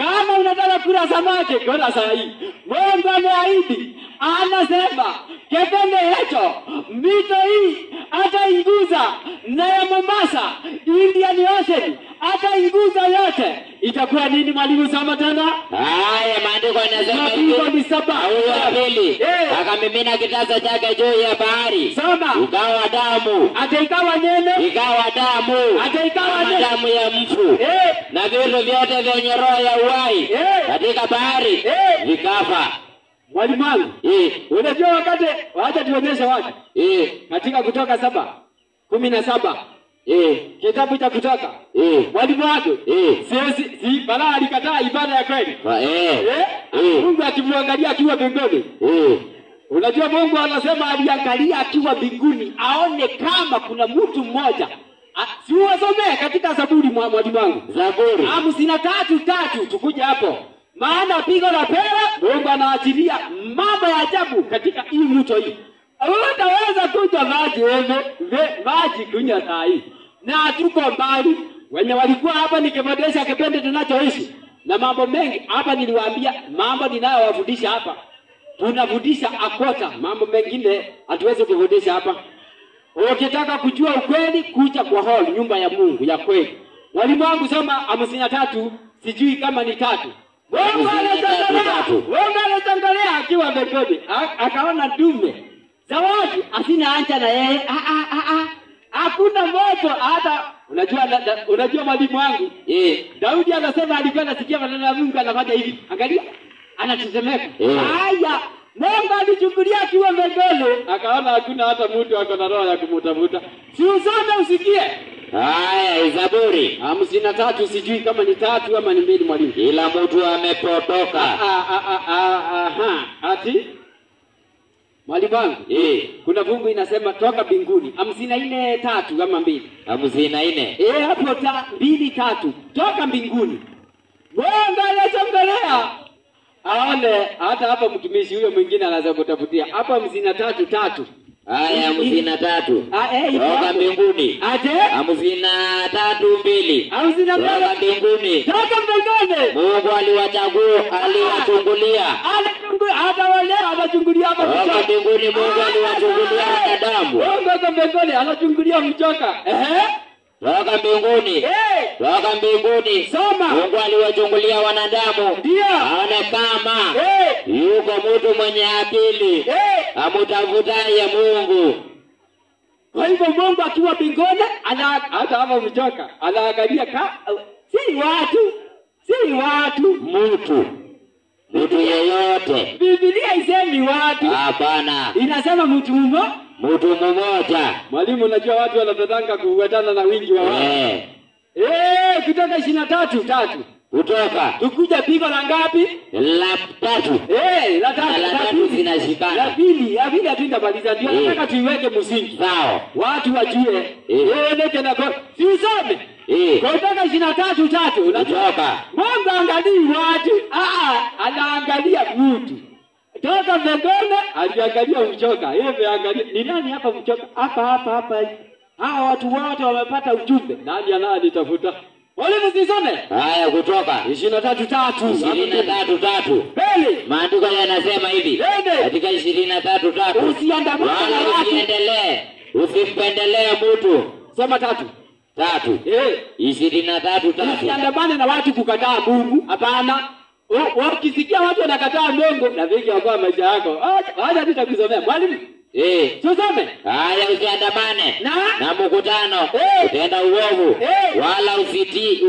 Kama unataka kula samaki, kula saa hii. Mungu ameahidi, anasema kipindi hicho mito hii atainguza na ya Mombasa, Indian Ocean atainguza yote. Itakuwa nini? Mwalimu, soma tena. Haya, maandiko yanasema Mapigwa hivi. ni saba. Huyu wa pili Eh. akamimina kitasa chake juu ya bahari, Soma. ikawa damu, Ata ikawa nene, ikawa damu, ata ikawa kama nene. damu ya mfu, Eh, na vitu vyote vyenye roho ya uhai Eh. katika bahari Eh. vikafa. mwalimu wangu, Eh, unajua wakati, wacha tuonyeshe watu eh, katika Kutoka saba kumi na saba eh, kitabu cha Kutoka, eh, mwalimu wangu eh, siwezi si Balaa alikataa ibada ya kweli fa- eh, eh? eh, Mungu akimwangalia akiwa mbinguni. eh. Unajua Mungu anasema aliangalia akiwa mbinguni aone kama kuna mtu mmoja. A- Si uwasomee katika Zaburi mwa mwalimu wangu Zaburi. hamsini na tatu tatu, tukuje hapo, maana pigo la pera Mungu anaachilia mambo ya ajabu katika hii mto hii. Utaweza kunywa maji wewe, ve- maji kunywa saa hii, na hatuko mbali. Wenye walikuwa hapa nikimwendesha kipindi tunachoishi na mambo mengi hapa, niliwaambia mambo ninayowafundisha hapa tunafundisha akota, mambo mengine hatuwezi kufundisha hapa. Ukitaka kujua ukweli, kuja kwa hall, nyumba ya Mungu ya kweli. Mwalimu wangu soma hamsini na tatu, sijui kama ni tatu. Mungu Hamsini na tatu, anachangalea, tatu. Mungu anachangalea akiwa mbinguni, A- akaona dume zawadi asina anja na yeye, Ah, ah, ah, ah. hakuna moto hata. Unajua, na- na- unajua mwalimu wangu Eh, Daudi anasema alikuwa anasikia maneno ya Mungu anafanya hivi. Angalia, anatetemeka. Eh. Haya, Mungu alichukulia akiwa mbele, akaona hakuna hata mtu ako na roho ya kumutafuta. Si usome usikie. haya, Zaburi. hamsini na tatu, sijui kama ni tatu ama ni mbili, mwalimu. Kila mtu amepotoka. Ah, ah, ah, ah, aha. Ati mwalimu wangu, Eh, kuna fungu inasema toka mbinguni, hamsini na nne tatu ama mbili hamsini na nne. Eh, hapo ta mbili tatu toka mbinguni. Mungu anachongelea aone hata hapa mtumishi huyo mwingine anaweza kutafutia hapa hamsini na tatu tatu. Haya, hamsini na tatu. Ah, eh, iko Toka hapo. mbinguni. Ate Hamsini na tatu mbili. hamsini na Toka mbili mbinguni. toka mbinguni. Mungu aliwachagua, aliwachungulia. Anachungulia hata wale anachungulia hapa Toka mchoka. mbinguni Mungu aliwachungulia wanadamu. Mungu ako mbinguni anachungulia mchoka. Ehe. Toka mbinguni. Eh, Toka mbinguni. soma. Mungu aliwachungulia wanadamu. Ndio. Aone kama Eh, yuko mtu mwenye akili eh. amutafutaye Mungu. Kwa hivyo Mungu akiwa mbinguni ana hata hapa mchoka anaangalia ka si watu si watu. Mtu mtu yeyote, Biblia isemi watu, hapana, inasema mtu mmoja. mtu mmoja. Mwalimu, unajua watu wanapendanga kufuatana na wingi wa watu. Eh, Eh, kutoka ishirini na tatu tatu kutoka tukuja pigo la ngapi? la tatu Eh, la tatu na la la tatu pili la zinashikana. pili la pili hatundamaliza, ndio Eh. nataka tuiweke msingi Sawa. watu wajue Eh. eh, neke na go si usome Eh, kutoka ishirini na tatu tatu unajua kutoka Mungu angalii watu, ah, anaangalia mtu. Toka mbinguni aliangalia mchoka. Yeye ameangalia ni nani hapa mchoka? Hapa hapa hapa. Hawa watu wote wamepata ujumbe. Nani ananitafuta? Mwalimu sisome. haya, kutoka ishirini na tatu tatu. ishirini na tatu tatu Mbele. maandiko yanasema hivi Twende. katika ishirini na tatu tatu Usiandamane na wala watu. usiendelee usimpendelee mtu. Soma tatu. Tatu Eh. ishirini na tatu tatu Usiandamane na watu kukataa Mungu. Hapana. U- Ukisikia watu wanakataa Mungu, na vingi wakoa maisha yako. Acha- Acha nitakusomea. Mwalimu, Eh, tusome. haya usiandamane Na na mkutano Eh. utenda uovu Eh. wala usiti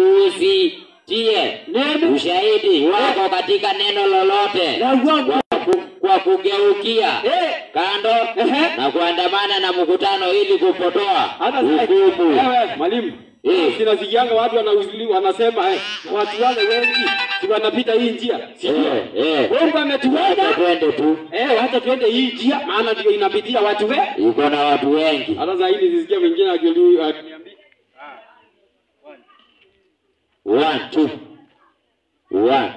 usitie neno ushahidi wako katika neno lolote la uongo. kwa, ku, kwa kugeukia Eh. kando Ehe. na kuandamana na mkutano ili kupotoa Hata sasa- hukumu. Ewe, mwalimu. Eh. Sinasikianga watu wanauzili wanasema eh, watu wale wengi si wanapita hii njia. Sijui. Eh, eh. Mungu ametuweka. Wacha twende tu, Eh, wacha tuende hii njia maana ndio inapitia watu wengi. iko na watu wengi. Hata saa hii nisikia mwingine akili- akiniambia One, two. One.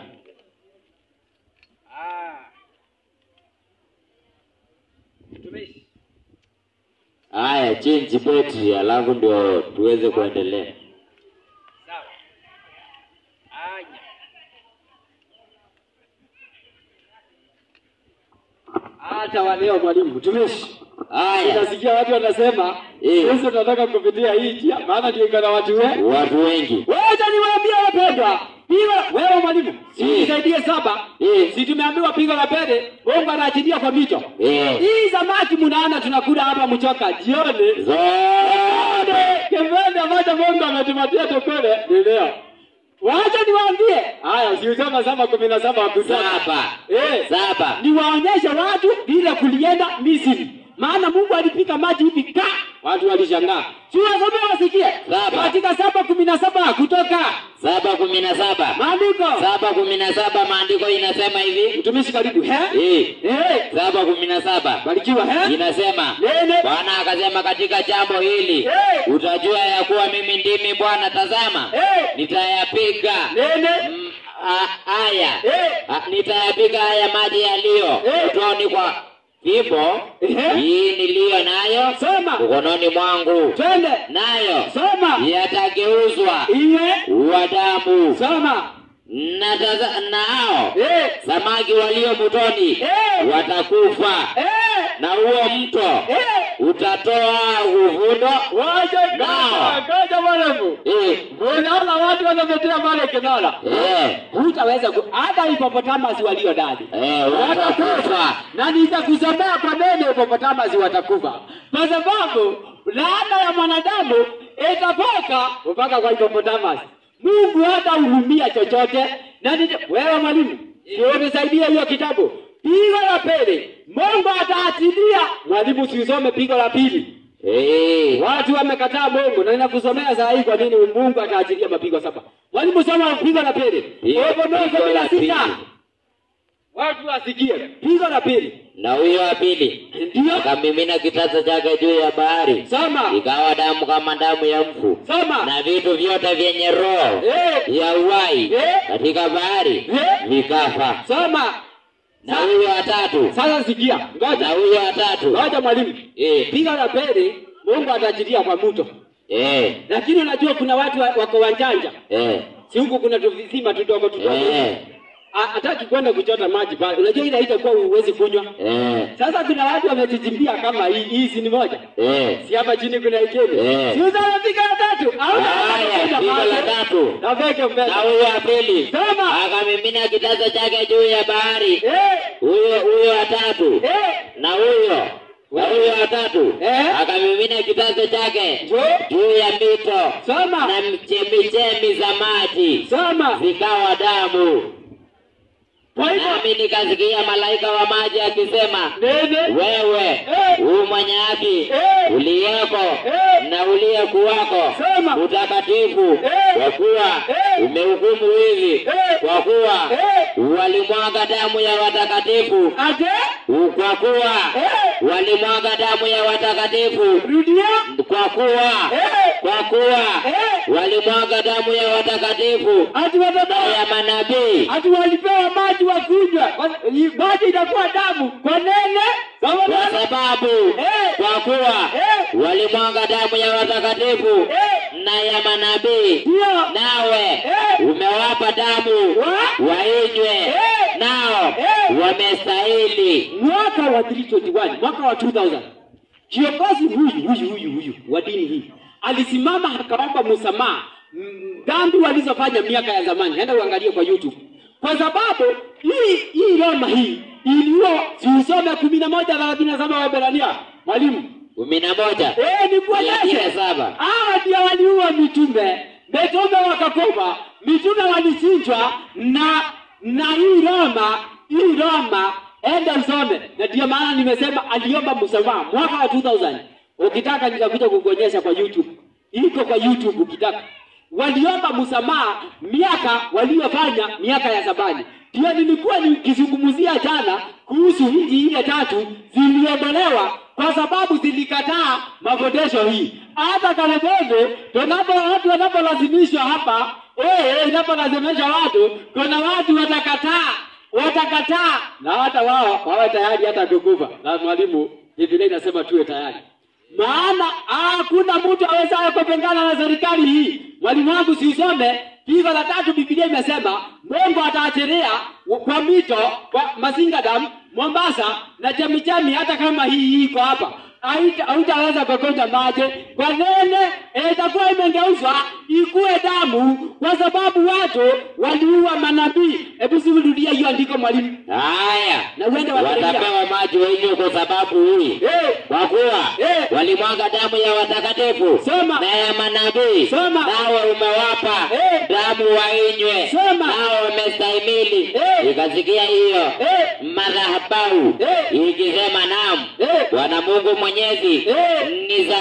Haya, change betri alafu ndio tuweze kuendelea. hata wa leo mwalimu mtumishi haya unasikia watu wanasema Eh. sisi tunataka kupitia hii njia maana ndio iko na watu wengi watu wengi wacha niwaambie wapendwa piga wewe mwalimu si Eh. nisaidie saba Eh. si tumeambiwa pigo la pele mungu anaachilia kwa mito Eh. hii samaki mnaona tunakula hapa mchoka jioni zote kipande ambacho mungu ametupatia tukule ni leo wacha niwaambie haya siusoma saba kumi na saba wakutoka saba Eh. saba niwaonyeshe watu vile kulienda Misri, maana Mungu alipika maji hivi ka watu walishangaa. Si wasome wasikie Saba. katika saba kumi na saba kutoka saba kumi na saba maandiko. saba kumi na saba maandiko inasema hivi Mtumishi karibu he Eh. eh, saba kumi na saba barikiwa he inasema nene bwana akasema katika jambo hili Eh. utajua ya kuwa mimi ndimi bwana tazama eh, nitayapiga nene mm, a- haya eh, A- nitayapiga haya maji yaliyo Eh. utoni kwa fimbo Ehe. hii niliyo nayo soma mkononi mwangu twende nayo soma yatageuzwa iye uwa damu soma na taza- nao eh, samaki walio mtoni Eh. watakufa eh, na huo mto eh. utatoa uvundo Wacha Nao. kaja mwalimu. Eh, Unaona watu wanametea pale kinara. eh, hutaweza ku- hata hipopotamasi walio ndani eh, watakufa, watakufa na nitakusomea kwa neno hipopotamasi watakufa, kwa sababu laana ya mwanadamu itatoka mpaka kwa hipopotamasi. Mungu hata hurumia chochote na nita, wewe mwalimu, sio unisaidie hiyo kitabu pigo la pili, Mungu ataachilia. Mwalimu, siusome pigo la pili. Eh, Watu wamekataa Mungu na ninakusomea saa hii kwa nini Mungu ataachilia mapigo saba. Mwalimu, soma pigo la pili. Pigo- Ufunuo pigo kumi la na sita. pili. Watu wasikie pigo la pili. na huyo wa pili Ndio akamimina kitasa chake juu ya bahari soma ikawa damu kama damu ya mfu soma. na vitu vyote vyenye roho Eh, ya uhai Eh. katika bahari Eh. vikafa soma. na huyo watatu Sasa sikia, na ngoja huyo watatu ngoja mwalimu. eh, Pigo la pili Mungu ataachilia kwa mto, eh, lakini unajua kuna watu wa- wako wanjanja, eh, si huku kuna tuvisima tudogo tudogo eh, Ha- hataki kwenda kuchota maji pale. Unajua ile haitakuwa huwezi kunywa. eh, Sasa kuna watu wamejichimbia kama hii, hii si ni moja eh. si hapa chini kuna ikeni Eh. si uzawa piga la tatu au Haya, pigo la tatu na veke mbele na huyo wa pili Soma. akamimina kitasa chake juu ya bahari eh huyo huyo watatu eh na huyo na huyo watatu Eh. akamimina kitasa chake jo juu ya mito soma na chemichemi za maji soma zikawa damu kwa hivyo nami nikasikia malaika wa maji akisema nene wewe Eh. huu mwenye haki Eh. uliyeko Eh. na uliyekuwako Sema. utakatifu Eh. kwa kuwa Eh. umehukumu hivi Eh. kwa kuwa eh walimwaga damu ya watakatifu ate kwa kuwa eh walimwaga damu ya watakatifu rudia kwa kuwa eh kwa kuwa eh walimwaga damu ya watakatifu ati watoto ya manabii ati walipewa maji wa kunywa Kwa- hii maji itakuwa damu kwa nene Soma kwa bwana. sababu Eh. kwa kuwa Eh. walimwaga damu ya watakatifu eh na ya manabii ndio nawe Eh. umewapa damu Wa- wainywe Eh. nao Eh. wamestahili mwaka wa 321 mwaka wa 2000 kiongozi huyu huyu huyu huyu wa dini hii alisimama akaomba msamaha mm, dhambi walizofanya miaka ya zamani enda uangalie kwa youtube kwa sababu hii hii roma hii iliyo siusome kumi na moja thelathini na saba waebrania mwalimu kumi na moja Eh, thelathini nikuonyeshe na saba hawa ndio waliua mitume mitume wakakufa mitume walichinjwa na na hii roma hii roma enda usome na ndio maana nimesema aliomba msamaha mwaka wa 2000 ukitaka nitakuja kukuonyesha kwa youtube iko kwa youtube ukitaka waliomba msamaha miaka waliofanya miaka ya zabani ndio nilikuwa nikizungumzia jana kuhusu nchi ile tatu ziliondolewa kwa sababu zilikataa mafundisho hii. Hata Kalembe tunapo watu wanapolazimishwa hapa eh, inapolazimishwa watu, kuna watu watakataa, watakataa na hata wao wawe tayari hata kukufa. Na mwalimu, Biblia inasema tuwe tayari, maana hakuna mtu awezaye kupingana na serikali hii. Mwalimu wangu siusome pigo la tatu, Biblia imesema Mungu ataachilia kwa mito kwa Masinga Dam Mombasa na chemichemi, hata kama hii iko hapa haita- hautaweza kokota maji kwa nene, eh, itakuwa imegeuzwa ikuwe damu, kwa sababu watu waliua manabii. Hebu sirudia hiyo andiko mwalimu, haya na uende watarejea. watapewa maji wanywe kwa sababu hii Eh, kwa kuwa Eh. walimwaga damu ya watakatifu Soma. na ya manabii Soma. nawe umewapa Eh. damu wainywe Soma. nawe wamestahimili Eh. ikasikia hiyo eh, madhabahu Eh. ikisema naam eh, bwana mungu mwenyezi Eh. ni za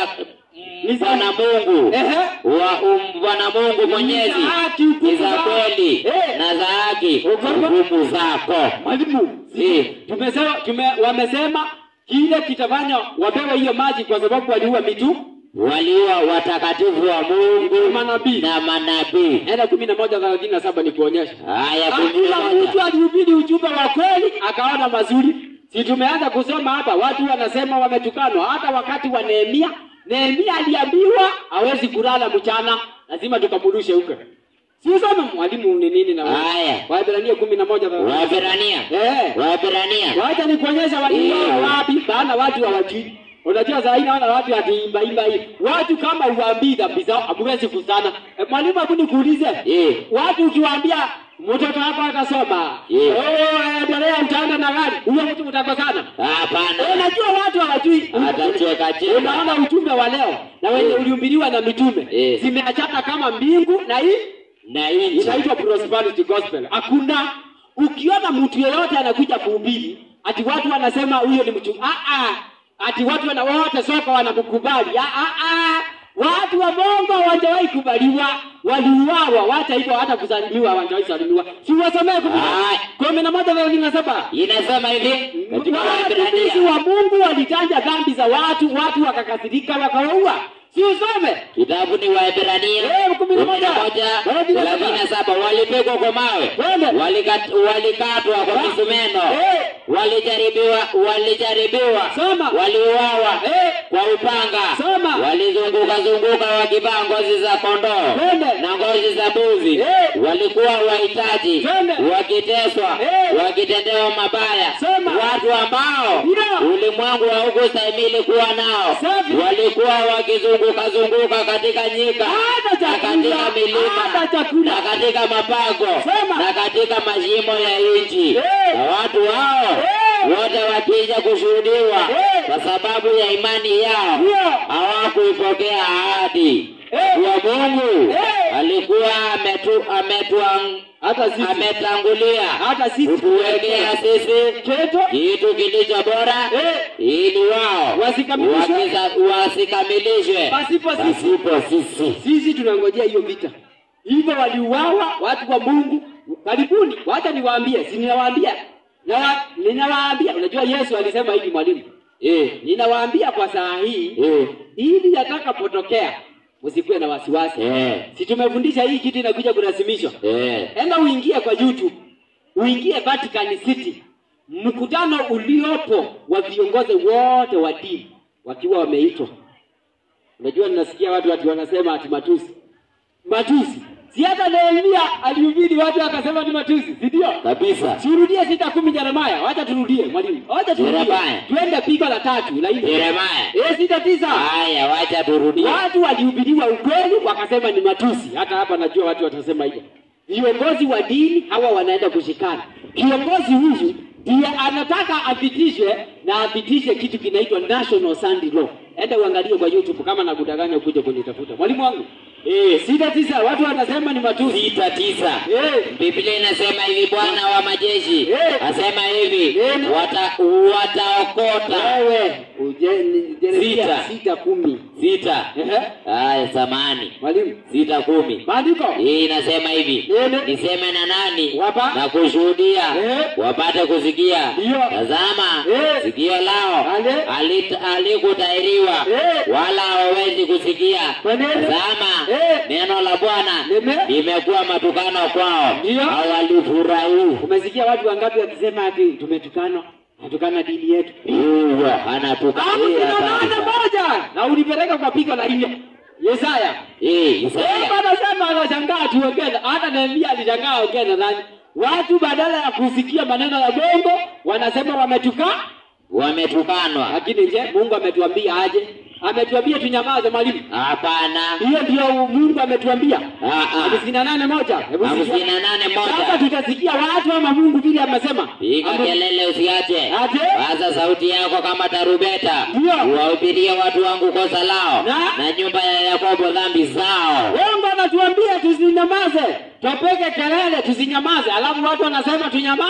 Ni za- bwana mungu ehe. wa um, bwana mungu mwenyezi Ni za haki, hukumu ni za za- kweli Eh. na za haki Hukumu- hukumu zako Mwalimu, Eh. tumesema tume, wamesema kile kitafanya wapewe hiyo maji kwa sababu waliua mitu. waliwa watakatifu wa mungu Na manabii. na manabii Enda kumi na moja thelathini na saba nikuonyesha. haya kumi Kila na mtu moja alihubiri ujumbe wa kweli akaona mazuri. Si tumeanza kusoma hapa, watu wanasema wametukanwa. Hata wakati wa Nehemia, Nehemia aliambiwa hawezi kulala mchana, lazima tukamrudishe huko. Si usome mwalimu ni nini na wewe? Haya. Waebrania kumi na moja thelathini. waebrania Eh. waebrania Wacha nikuonyesha waliuawa Eh. wapi, maana watu hawajui. Unajua saa hii naona watu atiimba imba hii. Watu kama uwaambii dhambi zao hamwezi kusana. E, mwalimu hebu nikuulize. Eh. Watu ukiwaambia mtoto wako atasoma. Eh. Oh, endelea mtaenda na gari. Huyo mtu mtakosana. hapana Unajua watu hawajui. Atacheka cheka. Unaona ujumbe wa leo na wenye Eh. ulihubiriwa na mitume. Eh. Zimeachana kama mbingu na hii na nchi inaitwa prosperity gospel. Hakuna ukiona mtu yeyote anakuja kuhubiri ati watu wanasema huyo ni mtu ah ah, ati watu wana wote soko wanamkubali ah ah ah. Watu wa Mungu hawajawahi kubaliwa, waliuawa, wacha hivyo, hata kusalimiwa hawajawahi salimiwa. Si wasomee kumi na- Ai. kumi na moja thelathini na saba inasema hivi katika watumishi waebrania wa Mungu walitanja dhambi za watu, watu wakakasirika, wakawaua. Si usome kitabu ni waebrania Eh, kumi na moja. thelathini na saba walipigwa kwa mawe Twende. Walikat- walikatwa kwa misumeno Eh. walijaribiwa walijaribiwa Soma. waliuawa Eh. kwa upanga Soma. walizunguka zunguka wakivaa ngozi za kondoo Twende. na ngozi za mbuzi Eh. walikuwa wahitaji Twende. wakiteswa Eh. wakitendewa mabaya Soma. watu ambao Ndio. ulimwengu haukustahimili kuwa nao Safi. walikuwa wakizunguka zunguka katika nyika Hata na chakula, katika milima hata chakula. na katika mapango Sema. na katika mashimo ya nchi Eh. na watu hao Eh. wote wakija kushuhudiwa Eh. kwa sababu ya imani yao Ndio. hawakuipokea ahadi Eh. wa Mungu Eh. alikuwa ametu, ametuang, hata sisi ametangulia hata sisi kutuwekea sisi keto kitu kilicho bora Eh. ili wao Wasikamilishwe. wakiza- wasikamilishwe Pasipo sisi. pasipo sisi sisi tunangojea hiyo vita. Hivyo waliuawa watu wa Mungu. Karibuni, wacha niwaambie, si ninawaambia na ninawaambia. Unajua Yesu alisema hivi mwalimu, eh, ninawaambia kwa saa hii eh, ili yatakapotokea msikuwe na wasiwasi. eh, Si tumefundisha hii kitu inakuja kurasimishwa. eh. Enda uingie kwa YouTube, uingie Vatican City, mkutano uliopo wa viongozi wote wa dini wakiwa wameitwa. Unajua, ninasikia watu ati wanasema ati matusi, matusi. Si hata Nehemia alihubiri watu akasema ni matusi, si ndio? kabisa Turudie sita kumi Yeremia, wacha turudie mwalimu, wacha turudie, Yeremia. tuende pigo la tatu la nne, Yeremia. eh, sita tisa. haya wacha turudie Watu walihubiriwa ukweli wakasema ni matusi. Hata hapa najua watu watasema hivyo. Viongozi wa dini hawa wanaenda kushikana. Kiongozi huyu ndiye anataka apitishwe na apitishe kitu kinaitwa National Sunday Law. Enda uangalie kwa YouTube kama nakudanganya ukuje kunitafuta. Mwalimu wangu. Eh, sita tisa watu wanasema ni matusi. sita tisa Eh, Biblia inasema hivi, Bwana wa majeshi Eh. asema hivi, Eh. wata, wataokota wewe uje ni- Jeremia Sita. sita kumi. sita. Ehe. Haya, samani Mwalimu. sita kumi. maandiko hii inasema hivi Nene. niseme na nani Wapa. na kushuhudia Eh. wapate kusikia Ndiyo. tazama Eh. sikio lao Ale. halit- halikutahiriwa Eh. wala hawawezi kusikia Kwa nini? tazama Eh. neno la bwana Lime. limekuwa matukano kwao Ndiyo. hawalifurahii umesikia watu wangapi wakisema ati tumetukanwa natukana dini yetu huyo anatukana Alafu Hii kuna hatari maana sana. moja na ulipeleka kwa pigo la nne Yesaya Hii, Sema Isaya. anasema anashangaa tuongee hata Nehemia alishangaa ongee na nani watu badala ya kusikia maneno ya bongo wanasema wametuka wametukanwa. lakini je mungu ametuambia aje ametuambia tunyamaze mwalimu Hapana. hiyo ndio mungu ametuambia Ah, ah. hamsini na nane moja Hebu sikia. hamsini na nane sasa moja. tutasikia watu ama mungu vile amesema Piga Ame- kelele usiache. Aje? Paza sauti yako kama tarubeta. Ndio. Uwahubirie watu wangu kosa lao Na? na nyumba ya Yakobo dhambi zao. Mungu anatuambia tusinyamaze, tupeke kelele tusinyamaze, alafu watu wanasema tunyama.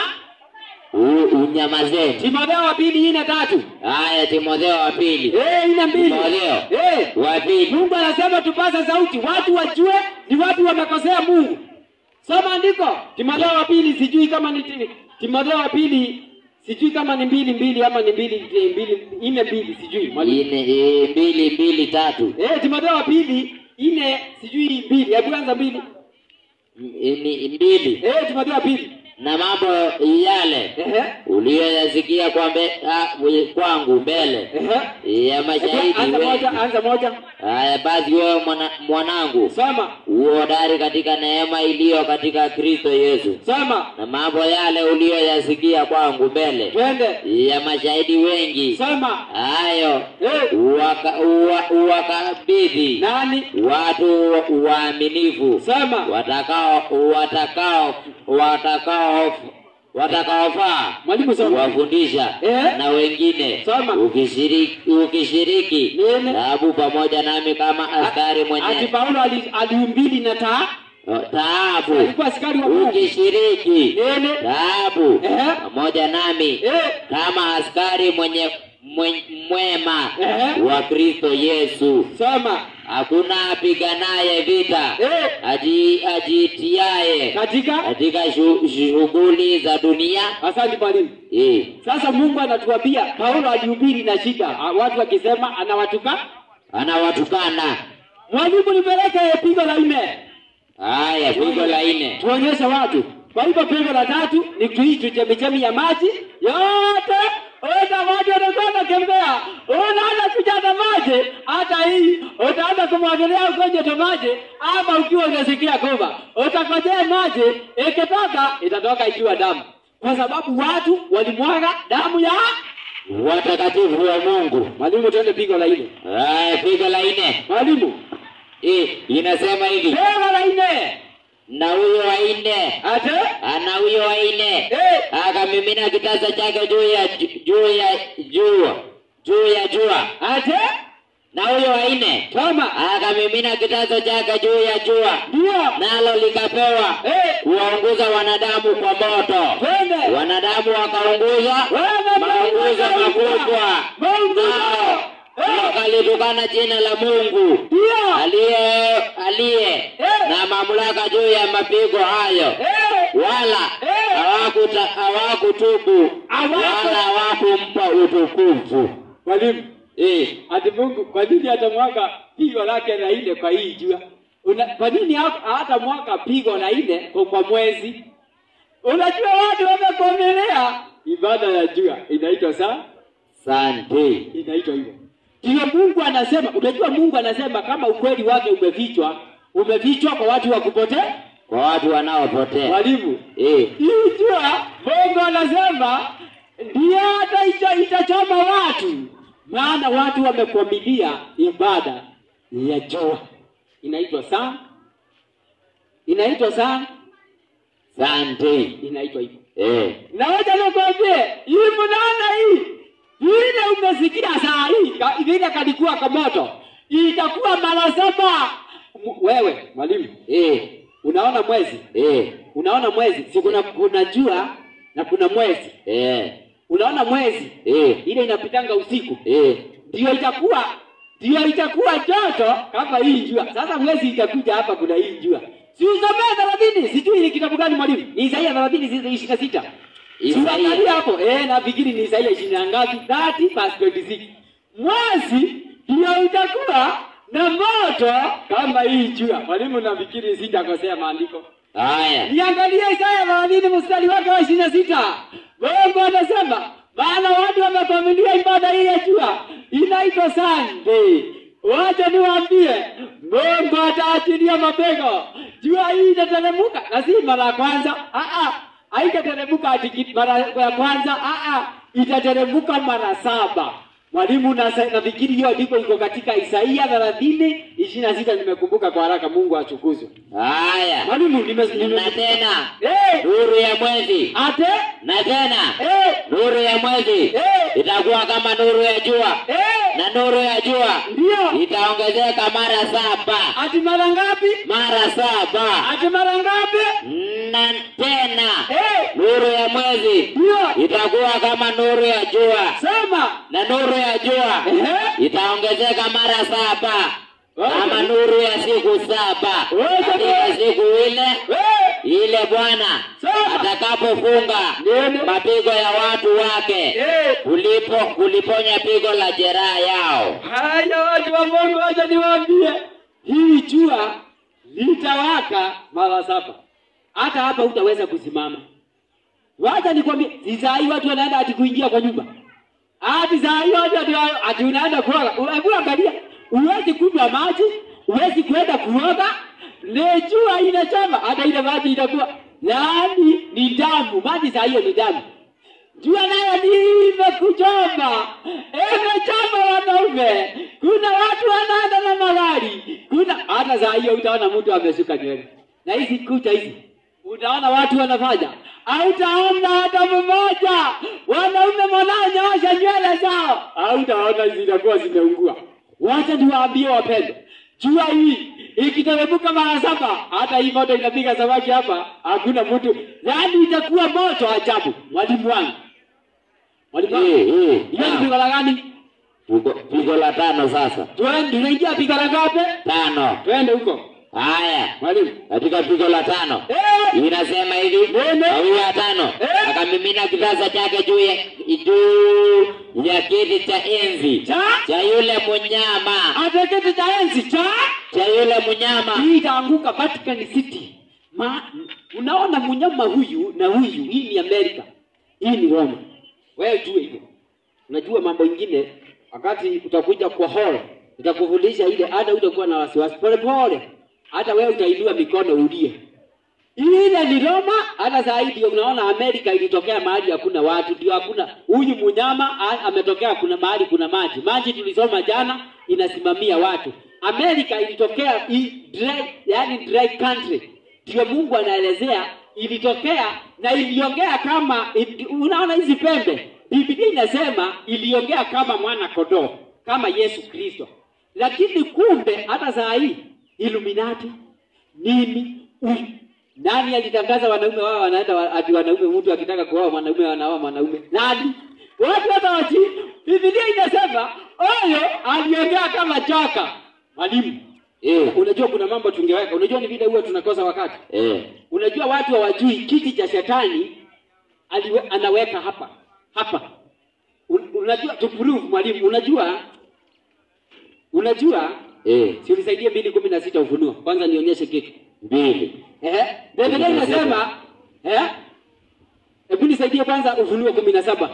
U- Unyamazeni. Timotheo wa pili nne tatu Haya, Timotheo wa pili eh, nne mbili Timotheo. eh, wa pili Mungu anasema tupaze sauti, watu wajue ni watu wamekosea Mungu. Soma andiko Timotheo wa pili, sijui kama ni ti- Timotheo wa pili, sijui kama ni mbili mbili ama ni mbili mbili nne mbili, sijui mwalimu. ine e, mbili mbili tatu Eh, Timotheo wa pili nne sijui mbili, hebu anza mbili. M- ni mbili Eh, Timotheo wa pili na mambo yale ehe uliyoyasikia kwa mbe, ah, kwangu mbele ehe ya Hebu mashahidi anza moja, wengi. anza moja. Haya basi, wewe mwana, mwanangu Soma, uhodari katika neema iliyo katika Kristo Yesu, soma, na mambo yale uliyoyasikia kwangu mbele twende. ya mashahidi wengi, Soma. hayo Eh, uwaka- uwa- uwakabidhi nani? watu waaminifu Soma. watakao watakao watakao watakaofaa Mwalimu soma. kuwafundisha Eh? na wengine Soma. ukishiriki ukishiriki Nini? taabu pamoja nami kama askari Ati mwenye Paulo ali- aliumbili na taa, taabu alikuwa askari wa Mungu. ukishiriki Nini? taabu Eh? pamoja nami Eh, kama askari mwenye mwe- mwema Eh? wa Kristo Yesu soma. hakuna apiganaye vita Eh, aji ajiitiaye katika katika shu- shughuli za dunia asante mwalimu. eh, Sasa Mungu anatuambia Paulo alihubiri na shida, Ah, watu wakisema anawatuka. anawatukana. Mwalimu, nipeleke pigo la nne, Haya, pigo la nne. tuonyeshe watu. Kwa hivyo pigo la tatu ni tuitu chemichemi ya maji yote Oda watu watakuwa wanatembea, unaanza kujaza maji, hata hii utaanza kumwagilia ugonjwa tu maji, ama ukiwa unasikia kuva utakojea maji, ikitoka itatoka ikiwa damu, kwa sababu watu walimwaga damu ya Watakatifu wa Mungu. mwalimu. Tuende pigo la nne, Haya, pigo la nne mwalimu, eh, inasema hivi, pigo la nne na huyo wa nne ate ana huyo wa nne eh, akamimina kitasa chake juu ya juu ya jua juu ya jua, ate na huyo wa nne kama akamimina kitasa chake juu ya jua, ndio nalo likapewa eh, kuwaunguza wanadamu kwa moto. twende Wanadamu wakaunguzwa maunguzo makubwa, nao wakalitukana jina la Mungu ndio aliye aliye na mamlaka juu ya mapigo hayo, eh, wala Eh. hawakuta- hawakutubu Hawaku- wala hawakumpa utukufu. mwalimu Eh, ati Mungu kwa nini atamwaga pigo lake la nne kwa hii jua? Una, kwa nini ha- hata mwaka pigo la nne kwa, kwa mwezi? Unajua watu wamekomelea ibada ya jua inaitwa saa, Sante. inaitwa hivyo. Ndio Mungu anasema, unajua Mungu anasema kama ukweli wake umefichwa, umefichwa kwa watu wa kupotea. Kwa watu wanaopotea. Mwalimu, Eh, hii jua Mungu anasema ndio hata ita, itachoma watu, maana watu wamekwamilia ibada ya jua. Inaitwa saa, inaitwa saa, sante. inaitwa hivyo. Eh, Na wacha nikwambie, hii mnaona hii vile umesikia saa hii ka- vile kalikuwa kamoto, itakuwa mara saba. M- Wewe mwalimu, eh, unaona mwezi, eh, unaona mwezi, si kuna kuna jua na kuna mwezi eh, unaona mwezi eh, ile inapitanga usiku eh. ndio itakuwa ndio itakuwa joto kama hii jua sasa mwezi itakuja hapa kuna hii jua si usomee thelathini sijui ni kitabu gani mwalimu ni isaia thelathini ishirini na sita Isaia. Siangalia hapo eh nafikiri ni isaia ishirini na ngapi 30 verse 26 mwezi ndio itakuwa na moto kama hii jua mwalimu nafikiri sijakosea maandiko Haya. Niangalie Isaya thelathini mstari wake wa ishirini na sita. Mungu anasema maana watu wamekwamilia ibada hii ya jua inaitwa Sunday. Wacha niwaambie, Mungu ataachilia mapego. Jua hii itateremka na si mara ya kwanza. Ah ah. haitateremka ati ki- mara ya kwanza aa itateremka mara saba mwalimu nasa- nafikiri hiyo andiko iko katika isaia thelathini ishirini na sita nimekumbuka kwa haraka mungu achukuzwe haya mwalimu nime, nime, na tena Eh, nuru ya mwezi ate na tena eh, nuru ya mwezi eh, itakuwa kama nuru ya jua eh, na nuru ya jua ndio itaongezeka mara saba ati mara ngapi mara saba ati mara ngapi na tena eh, nuru ya mwezi ndio itakuwa kama nuru ya jua sema na nuru ya jua Ehe. itaongezeka mara saba kama Okay. nuru ya siku saba Wewe katika jamaa. siku ile Eh, ile Bwana Sawa. atakapofunga Ndio. mapigo ya watu wake eh. kulipo kuliponya pigo la jeraha yao. Haya watu wa Mungu, wacha niwaambie, hili jua litawaka mara saba, hata hapa hutaweza kusimama. Wacha nikwambie, si saa hii watu wanaenda ati kuingia kwa nyumba, ati saa hii watu ati, ati unaenda kuoga. Hebu angalia, huwezi kunywa maji, huwezi kwenda kuoga, le jua inachoma, hata ile maji itakuwa yaani ni damu. Maji saa hiyo ni damu jua nayo nimekuchoma, imechoma wanaume. Kuna watu wanaenda na magari, kuna hata saa hiyo utaona mtu amesuka nywele na hizi kucha hizi, utaona watu wanafanya, hautaona hata mmoja wanaume wanaonyoosha nywele zao, hautaona zinakuwa zimeungua. Wacha niwaambie wapendwa, jua hii ikiteremka mara saba, hata hii moto inapiga samaki hapa, hakuna mtu, yaani itakuwa moto ajabu. Mwalimu wangu, mwalimu wangu, Eh, eh, hiyo ni naam. pigo la gani? Pigo- Pigo la tano sasa, Twende, tunaingia pigo la ngapi? tano. Twende huko Haya, mwalimu. katika pigo la tano Eh, inasema hivi, Nene. na huyo wa tano Eh. akamimina kitasa chake juu ya juu ya kiti cha enzi cha cha yule mnyama ateketi cha enzi cha cha yule mnyama hii itaanguka Vatican City. Ma, unaona mnyama huyu na huyu, hii ni Amerika, hii ni Roma. Wewe jue hivyo. Unajua mambo ingine, wakati utakuja kwa hall nitakufundisha ile, hata utakuwa na wasiwasi pole pole, hata wewe utainua mikono ulie. Ile ni Roma. Hata saa hii ndio unaona Amerika ilitokea mahali hakuna watu, ndio hakuna huyu mnyama a- ametokea, kuna mahali kuna maji. Maji tulisoma jana inasimamia watu. Amerika ilitokea i, dry, yani dry country, ndio Mungu anaelezea ilitokea na iliongea kama it, unaona hizi pembe, Biblia inasema iliongea kama mwana kondoo, kama Yesu Kristo. Lakini kumbe hata saa hii Illuminati nini huyu nani alitangaza wanaume wao wanaenda wa- ati wanaume mtu akitaka kuoa mwanaume wanaoa mwanaume nani watu hata wachi Biblia inasema oyo aliongea kama choka mwalimu eh, unajua kuna mambo tungeweka unajua ni vile huwa tunakosa wakati eh, unajua watu hawajui kiti cha shetani aliwe, anaweka hapa hapa Un, unajua to prove mwalimu unajua unajua eh, si unisaidie mbili kumi na sita ufunuo kwanza nionyeshe kitu mbili Ehe, Biblia inasema eh, hebu nisaidie kwanza Ufunuo kumi na saba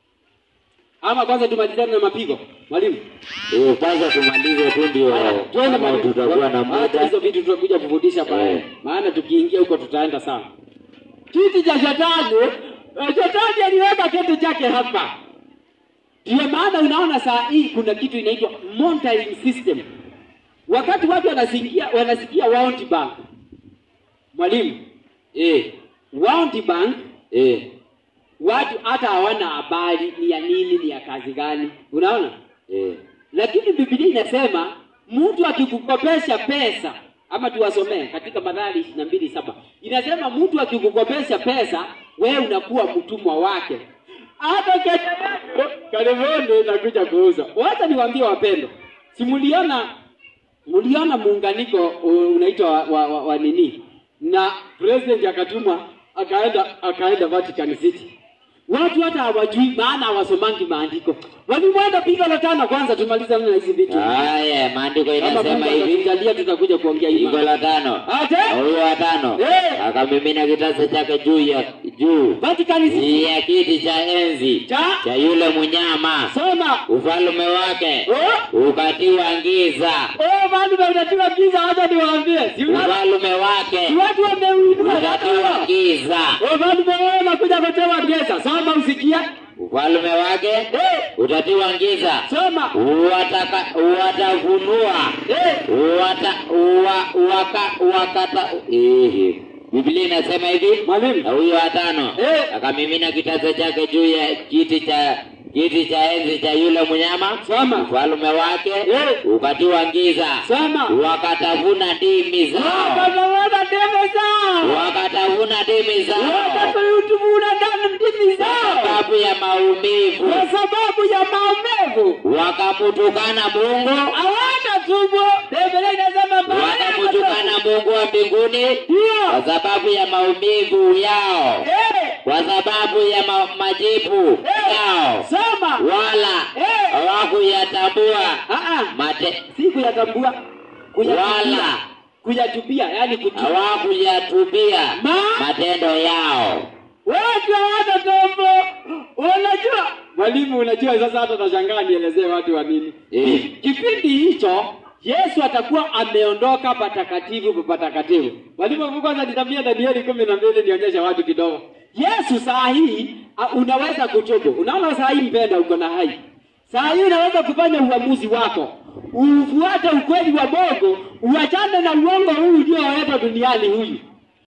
ama kwanza tumalizane na mapigo mwalimu. eh, kwanza tumalize tu ndio Haya, twende kama mwalimu. tutakuwa na Acha muda hizo vitu tutakuja kufundisha pale, Eh. maana tukiingia huko tutaenda sana. Kiti cha shetani, eh, shetani aliweka kiti chake hapa. Ndio maana unaona saa hii kuna kitu inaitwa monitoring system. Wakati watu wanasikia wanasikia World Bank, mwalimu eh, World Bank eh, watu hata hawana habari ni ya nini, ni ya kazi gani, unaona. eh, Lakini Biblia inasema mtu akikukopesha pesa, ama tuwasomee katika Mathayo ishirini na mbili saba inasema mtu akikukopesha pesa, wewe unakuwa mtumwa wake, hata kesho yako karibuni inakuja kuuza. Wacha niwaambie wapendwa, si mliona mliona muunganiko uh, unaitwa wa, wa, wa, wa nini na president akatumwa akaenda akaenda Vatican City. Watu hata hawajui maana hawasomangi maandiko. Walimwenda piga la tano kwanza tumalize na hizi vitu. haya maandiko Kama inasema Mungu hivi atatujalia tutakuja kuongea hii. pigo mambo. la tano Ate? na huyo wa tano Eh. akamimina kitasa chake juu ya juu Vatican City. ya kiti cha enzi Cha cha yule mnyama, soma. ufalme wake Oh, ukatiwa giza, oh, bado unatiwa giza, wacha niwaambie. Si una- ufalme si wake watu wameuinua ukatiwa sasa. giza, Oh, bado wewe unakuja kutewa giza. Soma usikia. ufalme wake Eh, utatiwa giza, soma. wataka watavunua Eh, wata wa, waka, wakata ehe. Biblia inasema hivi mwalimu. na huyo watano Eh. akamimina kitasa chake juu ya kiti cha kiti cha enzi cha yule mnyama, Soma. ufalme wake Eh. ukatiwa giza, Soma. wakatavuna ndimi zao, Wakatawala deme zao. wakatavuna ndimi zao Wakatutubuna ndani ndimi kwa zao. sababu ya maumivu, Kwa sababu ya maumivu. wakamutukana Mungu, Hawana tubu. Biblia inasema baada ya wakamutukana Mungu wa mbinguni Ndio. kwa sababu ya maumivu yao, Eh, kwa sababu ya ma majibu yao, soma. wala Eh. hawakuyatambua Ah, ah. mate, Si kuyatambua. Kuyatubia. wala Kuyatubia, yani kutubu. hawakuyatubia Ma- matendo yao. Watu hawana tobo. Unajua mwalimu, unajua sasa, hata nashangaa nielezee watu wa nini. Eh. Kipindi hicho Yesu atakuwa ameondoka patakatifu pa patakatifu. Mwalimu, hebu kwanza nitabia Danieli kumi na mbili nionyeshe watu kidogo. Yesu saa hii a, unaweza kutubu. Unaona saa hii mpenda, uko na hai saa hii unaweza kufanya uamuzi wako, ufuate ukweli wa Mungu, uachane na uongo huu ulioleta duniani huyu